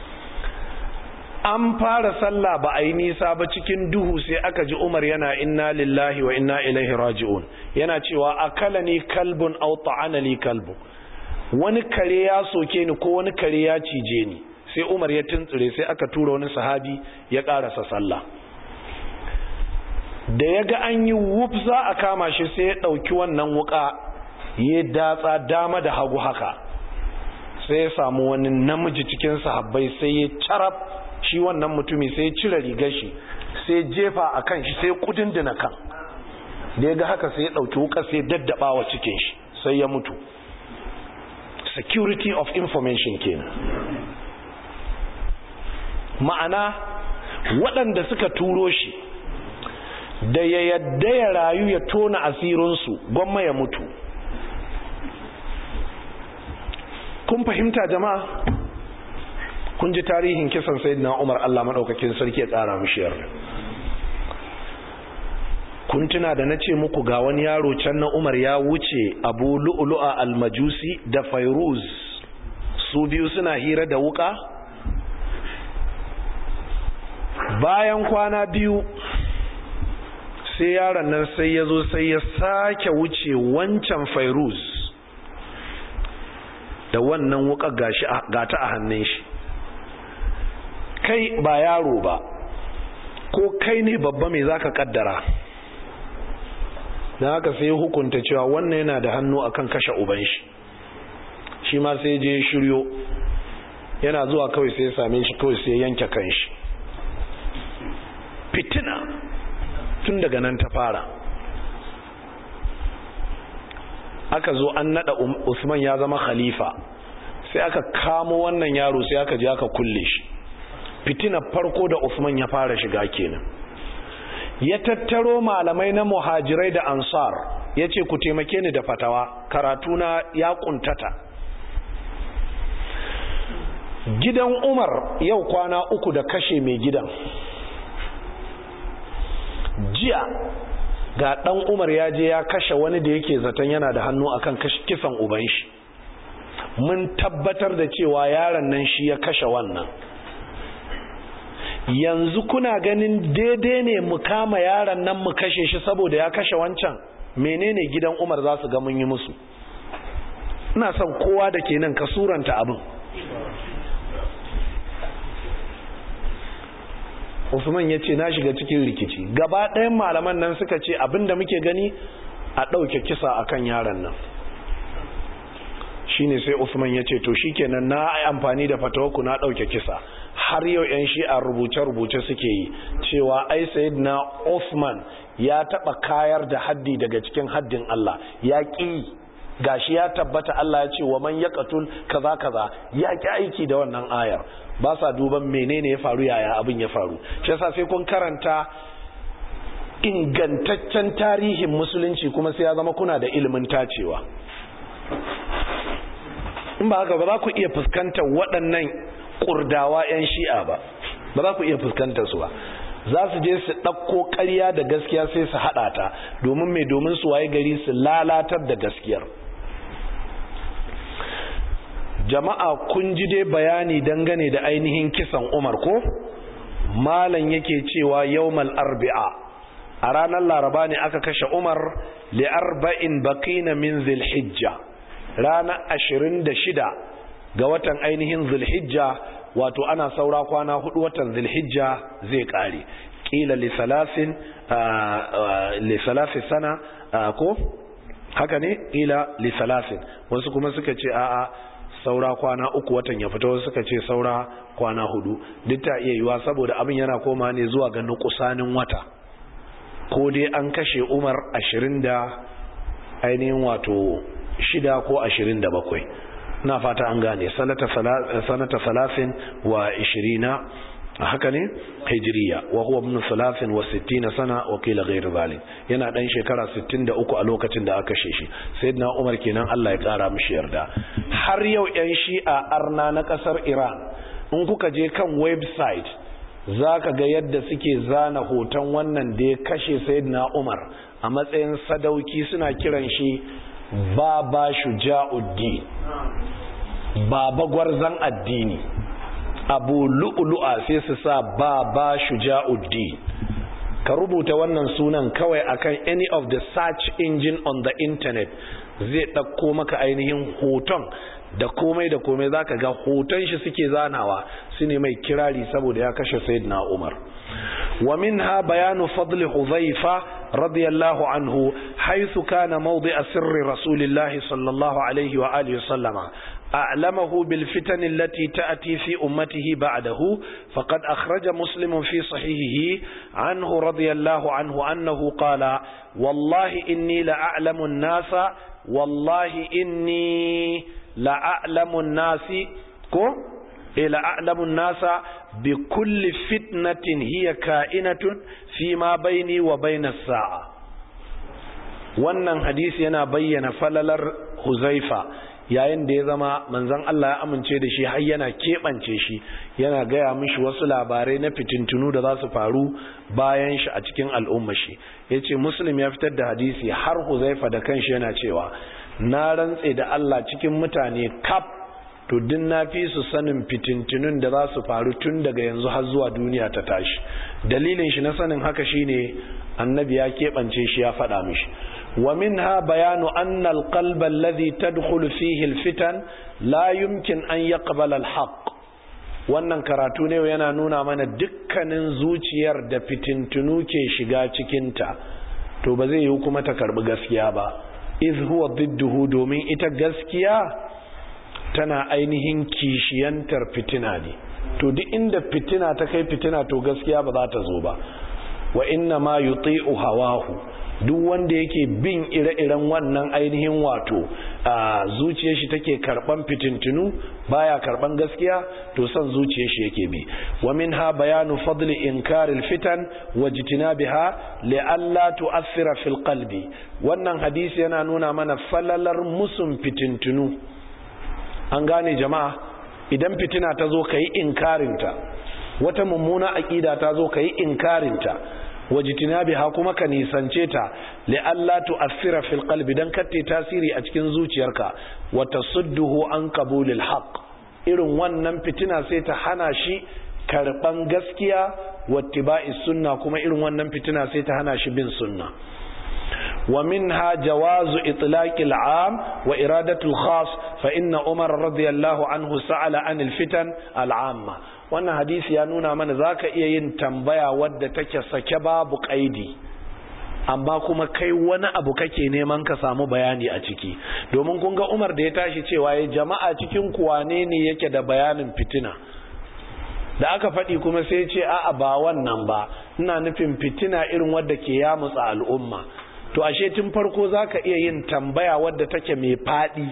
an fara sallah ba a yi nisa ba cikin duhu sai aka ji umar yana inna lillahi wa inna ilaihi raji'un yana cewa akala ni kalbun aw ta'ana li kalbu wani kare ya soke ni ko wani kare ya cije ni sai umar ya tuntsire sai aka tura wani sahabi ya karasa sallah da ya ga an yi wuf za a kama shi sai ya ɗauki wannan wuka ya datsa dama da hagu haka sai ya samu wani namiji cikin sahabbai sai ya carab shi wannan mutumi sai ya cire rigar shi sai jefa a kan shi sai kudindina kan da ya ga haka sai ya ɗauki wuka sai daddaba wa cikin shi sai ya mutu security of information kenan ma'ana waɗanda suka turo shi da ya yadda ya rayu ya tona asirinsu gwamma ya mutu kun fahimta jama'a kun ji tarihin kisan sayyidina Umar Allah madaukakin sarki ya tsara mishi yarda kun tuna da nace muku ga wani yaro can na Umar ya wuce Abu Lu'lu'a al-Majusi da Fairuz su biyu suna hira da wuka bayan kwana biyu sai yaron nan sai ya zo sai ya sake wuce wancan Fairuz da wannan wuka gashi gata a hannun shi kai ba yaro ba ko kai ne babba mai zaka kaddara dan haka sai hukunta cewa wannan yana da hannu akan kashe uban shi shi ma sai je shiryo yana zuwa kawai sai ya same shi kawai sai yanke kan shi fitina tun daga nan ta fara aka zo an nada Usman ya zama khalifa sai aka kamo wannan yaro sai aka je aka kulle shi fitina farko da Usman ya fara shiga kenan ya tattaro malamai na muhajirai da ansar ya ce ku taimake ni da fatawa karatuna ya kuntata gidan umar yau kwana uku da kashe mai gidan jiya ga dan umar ya je ya kashe wani da yake zaton yana da hannu akan kisan uban shi mun tabbatar da cewa yaron nan shi ya kashe wannan yanzu kuna ganin daidai ne mu kama yaron nan mu kashe shi saboda ya kashe wancan menene gidan umar za su ga mun yi musu ina son kowa da ke nan ka suranta abin Usman ya ce na shiga cikin rikici gaba ɗayan malaman nan suka ce abinda muke gani a ɗauke kisa akan yaron nan shine sai Usman ya ce to shikenan na amfani da fatawaku na ɗauke kisa har yau yan shi'a rubuce-rubuce suke yi cewa ai sayyidina Usman ya taɓa kayar da haddi daga cikin haddin Allah ya ƙi gashi ya tabbata Allah ya ce wa man yaqtul kaza kaza ya ƙi aiki da wannan ayar ba sa duban menene ya faru yaya abin ya faru shi yasa sai kun karanta ingantaccen tarihin musulunci kuma sai ya zama kuna da ilimin tacewa in ba haka ba za ku iya fuskantar waɗannan kurdawa 'yan shi'a ba ba za ku iya fuskantar su ba za su je su ɗauko ƙarya da gaskiya sai su haɗa ta domin mai domin su waye gari su lalatar da gaskiyar jama'a kun ji dai bayani dangane da ainihin kisan umar ko malam yake cewa yawmal arbi'a a ranar laraba ne aka kashe umar li arba'in baqina min zilhijja ranar ashirin da shida ga watan ainihin zulhijja wato ana saura kwana hudu watan zulhijja zai kare kila li salasin li salasi sana ko haka ne kila li salasin wasu kuma suka ce a'a saura kwana uku watan ya fita wasu suka ce saura kwana hudu duk ta iya yiwa saboda abin yana koma ne zuwa ga nukusanin wata ko dai an kashe umar ashirin da ainihin wato shida ko ashirin da bakwai na fata an gane sanata salasin wa ishirina haka ne hijiriya wa huwa ibn salasin wa sittina sana wa kila ghairu zalim yana dan shekara 63 a lokacin da aka kashe shi sayyidina umar kenan Allah ya kara mishi yarda har yau yan shi'a arna na kasar Iran in kuka je kan website zaka ga yadda suke zana hoton wannan da ya kashe sayyidina umar a matsayin sadauki suna kiran shi baba shuja'uddin baba gwarzan addini abu lu'lu'a sai su sa baba shuja'uddin ka rubuta wannan sunan kawai akan any of the search engine on the internet zai ɗauko maka ainihin hoton da komai da komai zaka ga hoton shi suke zanawa su ne mai kirari saboda ya kashe sayyidina umar wa minha bayanu fadli huzaifa radiyallahu anhu haythu kana mawdi'a sirri rasulillahi sallallahu alaihi wa alihi sallama أعلمه بالفتن التي تأتي في أمته بعده فقد أخرج مسلم في صحيحه عنه رضي الله عنه أنه قال والله إني لأعلم الناس والله إني لأعلم الناس كو إلى أعلم الناس بكل فتنة هي كائنة فيما بيني وبين الساعة wannan hadisi yana bayyana falalar huzaifa yayin da ya zama manzon Allah ya amince da shi har yana keɓance shi yana gaya mishi wasu labarai na fitintunu da za su faru bayan shi a cikin al'umma shi ya ce muslim ya fitar da hadisi har huzaifa da kanshi yana cewa na rantse da Allah cikin mutane kaf to din na fi su sanin fitintunun da za su faru tun daga yanzu har zuwa duniya ta tashi dalilin shi na sanin haka shine annabi ya keɓance shi ya faɗa mishi ومنها بيان أن القلب الذي تدخل فيه الفتن لا يمكن أن يقبل الحق wannan karatu ne yana nuna mana dukkanin zuciyar da fitintunu ke shiga cikinta to ba zai yi kuma ta karbi gaskiya ba iz huwa didduhu domin ita gaskiya tana ainihin kishiyantar fitina ne to duk inda fitina ta kai fitina to gaskiya ba za ta zo ba wa inna ma yuti'u hawahu duk wanda yake bin ire-iren wannan ainihin wato a zuciyar shi take karban fitintunu baya karban gaskiya to son zuciyar shi yake bi wa minha bayanu fadli inkaril fitan wa jitinabiha li alla tu'athira fil qalbi wannan hadisi yana nuna mana falalar musun fitintunu an gane jama'a idan fitina ta zo kayi inkarinta wata mummuna aqida ta zo kayi inkarinta wajitinabiha kuma ka nisance ta li'alla tu'athira fil qalbi dan katte tasiri a cikin zuciyarka wa tasudduhu an qabulil haqq irin wannan fitina sai ta hana shi karban gaskiya wattiba'i sunna kuma irin wannan fitina sai ta hana shi bin sunna wa minha jawazu itlaqil am wa iradatul khas fa inna umar radiyallahu anhu sa'ala anil fitan al amma wannan hadisi ya nuna mana za ka iya yin tambaya wadda take sake babu ƙaidi amma kuma kai wani abu kake neman ka samu bayani a ciki domin kun ga umar da ya tashi cewa ya jama'a cikin kuwane ne yake da bayanin fitina da aka faɗi kuma sai ce a'a ba wannan ba ina nufin fitina irin wadda ke yamutsa al'umma to ashe tun farko za ka iya yin tambaya wadda take mai faɗi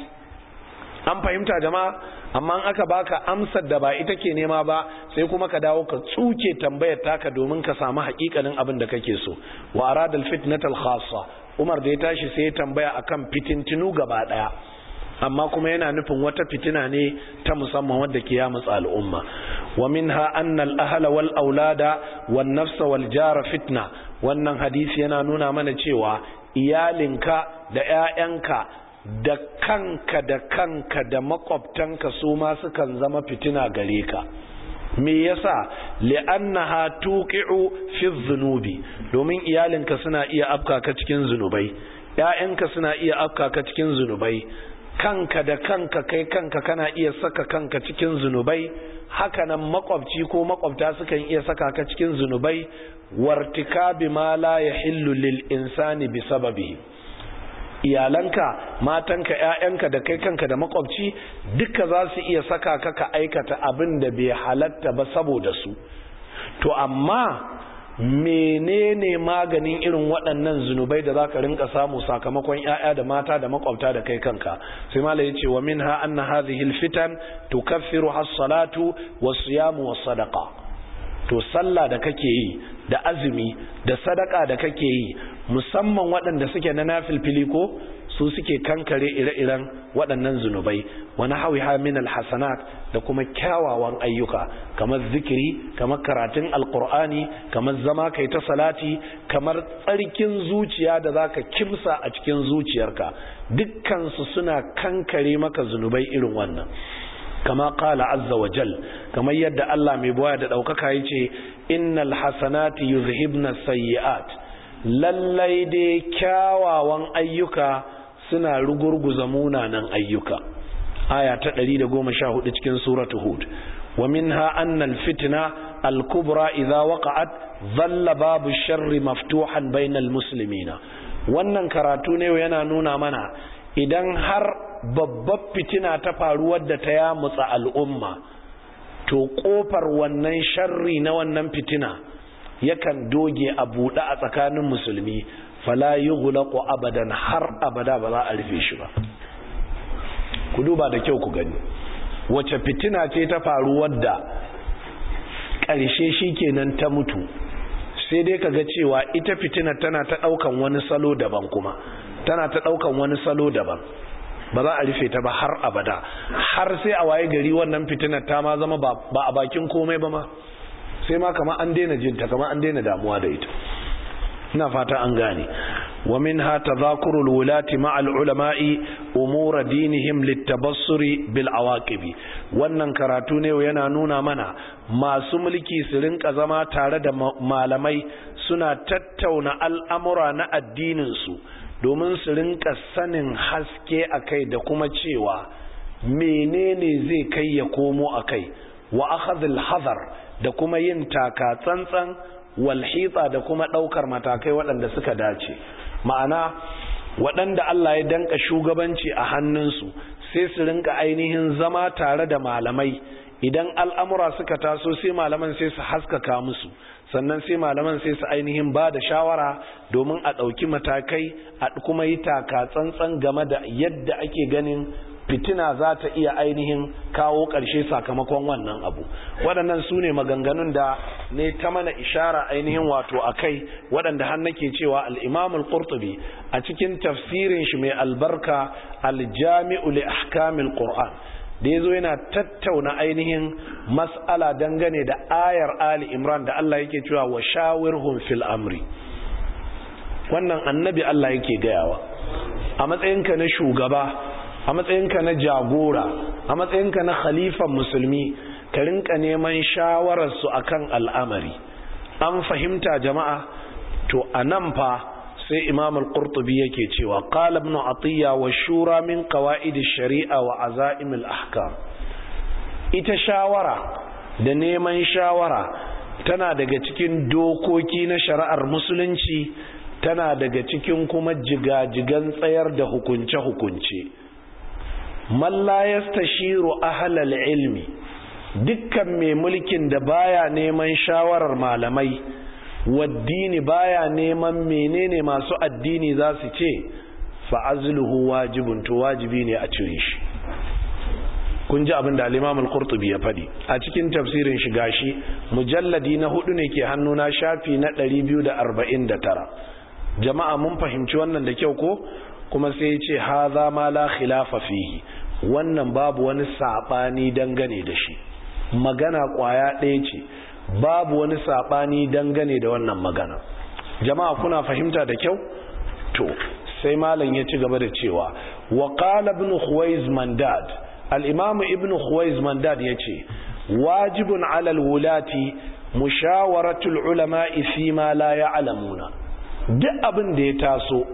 an fahimta jama'a amma aka baka amsar da ba ita ke nema ba sai kuma ka dawo ka tsuke tambayar taka domin ka samu hakikanin abin da kake so wa aradal fitnatal khassa Umar da ya tashi sai ya tambaya akan fitintinu gaba daya amma kuma yana nufin wata fitina ne ta musamman wadda ke ya mutsa al'umma wa minha anna al-ahla wal aulada wan nafsa wal jara fitna wannan hadisi yana nuna mana cewa iyalinka da 'ya'yanka da kanka da kanka da makwabtanka su ma sukan zama fitina gare ka me yasa li'annaha tuqi'u fi dhunubi domin iyalinka suna iya afka ka cikin zunubai ƴaƴanka suna iya afka ka cikin zunubai kanka da kanka kai kanka kana iya saka kanka cikin zunubai hakanan makwabci ko makwabta sukan iya saka ka cikin zunubai wartikabi ma la yahillu lil insani bi sababihi iyalanka matanka ƴaƴanka da kai kanka da makwabci duka za su iya saka ka ka aikata abin da bai halatta ba saboda su to amma menene maganin irin waɗannan zunubai da za ka rinka samu sakamakon ‘ya'ya da mata da makwabta da kai kanka sai mala ya ce wa min ha an na hazihil fitan tukaffiru has-salatu was-siyamu was-sadaqa to sallah da kake yi da azumi da sadaka da kake yi musamman waɗanda suke na nafilfili ko su suke kankare ire-iren waɗannan zunubai wani hawiha min alhasanat da kuma kyawawan ayyuka kamar zikiri kamar karatun alkur'ani kamar zama kai ta salati kamar tsarkin zuciya da zaka kimsa a cikin zuciyarka dukkansu suna kankare maka zunubai irin wannan kama kala azza wa jal kamar yadda Allah mai boya da ɗaukaka ya ce innal hasanati yuzhibna sayyi'at lallai dai kyawawan ayyuka suna rugurguza munanan ayyuka aya ta 114 cikin suratu hud wa minha anna alfitna alkubra idha waqa'at dhalla babu sharri maftuhan bainal muslimina wannan karatu ne yana nuna mana idan har babbar fitina ta faru wadda ta yamutsa al'umma to kofar wannan sharri na wannan fitina yakan doge a buɗe a tsakanin musulmi fala yughlaqu abadan har abada ba za a rufe shi ba ku duba da kyau ku gani wace fitina ce ta faru wadda ƙarshe shikenan ta mutu sai dai kaga cewa ita fitina tana ta ɗaukan wani salo daban kuma tana ta ɗaukan wani salo daban ba za a rufe ta ba har abada har sai a waye gari wannan fitinar ta ma zama ba a bakin komai ba ma sai ma kama an daina jinta kama an daina damuwa da ita ina fata an gane wa minha tadhakurul wulati ma'al ulama'i umura dinihim litabassuri bil awaqibi wannan karatu ne yana nuna mana masu mulki su rinka zama tare da malamai suna tattauna al'amura na addinin su domin su rinka sanin haske akai da kuma cewa menene zai kai ya komo akai wa akhadhul hadar da kuma yin taka tsantsan walhitsa da kuma ɗaukar matakai waɗanda suka dace ma'ana waɗanda Allah ya danka shugabanci a hannunsu sai su rinka ainihin zama tare da malamai idan al'amura suka taso sai malaman sai su haskaka musu sannan sai malaman sai su ainihin ba da shawara domin a ɗauki matakai a kuma yi taka tsantsan game da yadda ake ganin fitina za ta iya ainihin kawo ƙarshe sakamakon wannan abu waɗannan su ne maganganun da ne ta mana ishara ainihin wato a kai waɗanda har nake cewa al'imamul qurtubi a cikin tafsirin shi mai albarka aljami'u li ahkamil qur'an da ya zo yana tattauna ainihin mas'ala dangane da ayar ali imran da Allah yake cewa wa shawirhum fil amri wannan annabi Allah yake gayawa a matsayinka na shugaba a matsayinka na jagora a matsayinka na khalifan musulmi ka rinka neman shawararsu akan al'amari an fahimta jama'a to a nan fa sai imam al-qurtubi yake cewa qala ibn atiya wa shura min qawaid ash-shari'a wa azaim al-ahkam ita shawara da neman shawara tana daga cikin dokoki na shari'ar musulunci tana daga cikin kuma jigajigan tsayar da hukunce-hukunce man la yastashiru ahlal ilmi dukkan mai mulkin da baya neman shawarar malamai waddini baya neman menene masu addini za su ce fa'azluhu wajibun to wajibi ne a cire shi kun ji abin da al-Imam al-Qurtubi ya fadi a cikin tafsirin shi gashi mujalladi na hudu ne ke hannuna shafi na 249 jama'a mun fahimci wannan da kyau ko kuma sai ya ce haza ma la khilafa fihi wannan babu wani sabani dangane da shi magana kwaya ɗaya ce babu wani sabani dangane da wannan magana jama'a kuna fahimta da kyau to sai malam ya ci gaba da cewa wa qala ibn khuwaiz mandad al-imam ibn khuwaiz mandad yace wajibun ala al-wulati mushawaratul ulama'i fi ma la ya'lamuna duk abin da ya taso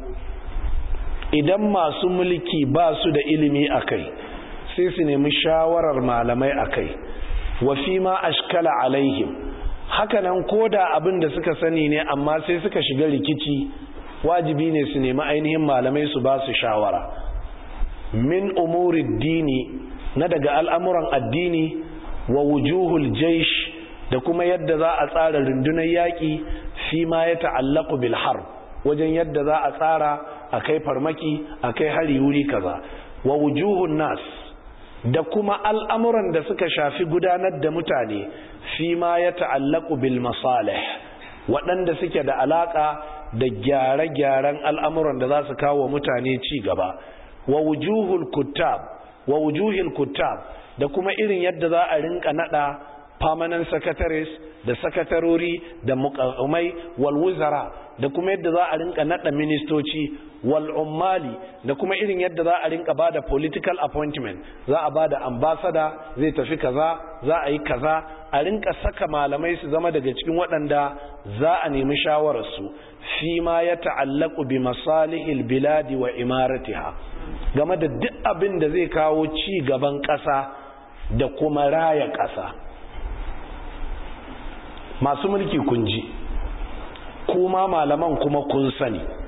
idan masu mulki ba su da ilimi a kai sai su nemi shawarar malamai a kai wa fi ma ashkala alaihim hakanan koda abin da suka sani ne amma sai suka shiga rikici wajibi ne su nemi ainihin malamai su ba su shawara min umuri dini na daga al'amuran addini wa wujuhul jaish da kuma yadda za a tsara rundunar yaƙi fi ma ya ta'allaku bil harb wajen yadda za a tsara a kai farmaki a kai hari wuri kaza wa wujuhun nas da kuma al'amuran da suka shafi gudanar da mutane fi ma ya ta'allaku bil masalih waɗanda suke da alaƙa da gyare-gyaren al'amuran da za su kawo mutane ci gaba wa wujuhul kuttab wa wujuhil kuttab da kuma irin yadda za a rinka nada permanent secretaries da sakatarori da mukamai wal wuzara da kuma yadda za a rinka nada ministoci wal ummali da kuma irin yadda za a rinka bada political appointment za a bada ambassador zai tafi kaza za a yi kaza a rinka saka malamai su zama daga cikin waɗanda za a nemi shawararsu fi ma ya ta'allaku bi masalihil biladi wa imaratiha game da duk abin da zai kawo ci gaban ƙasa da kuma raya ƙasa masu mulki kun ji kuma malaman kuma kun sani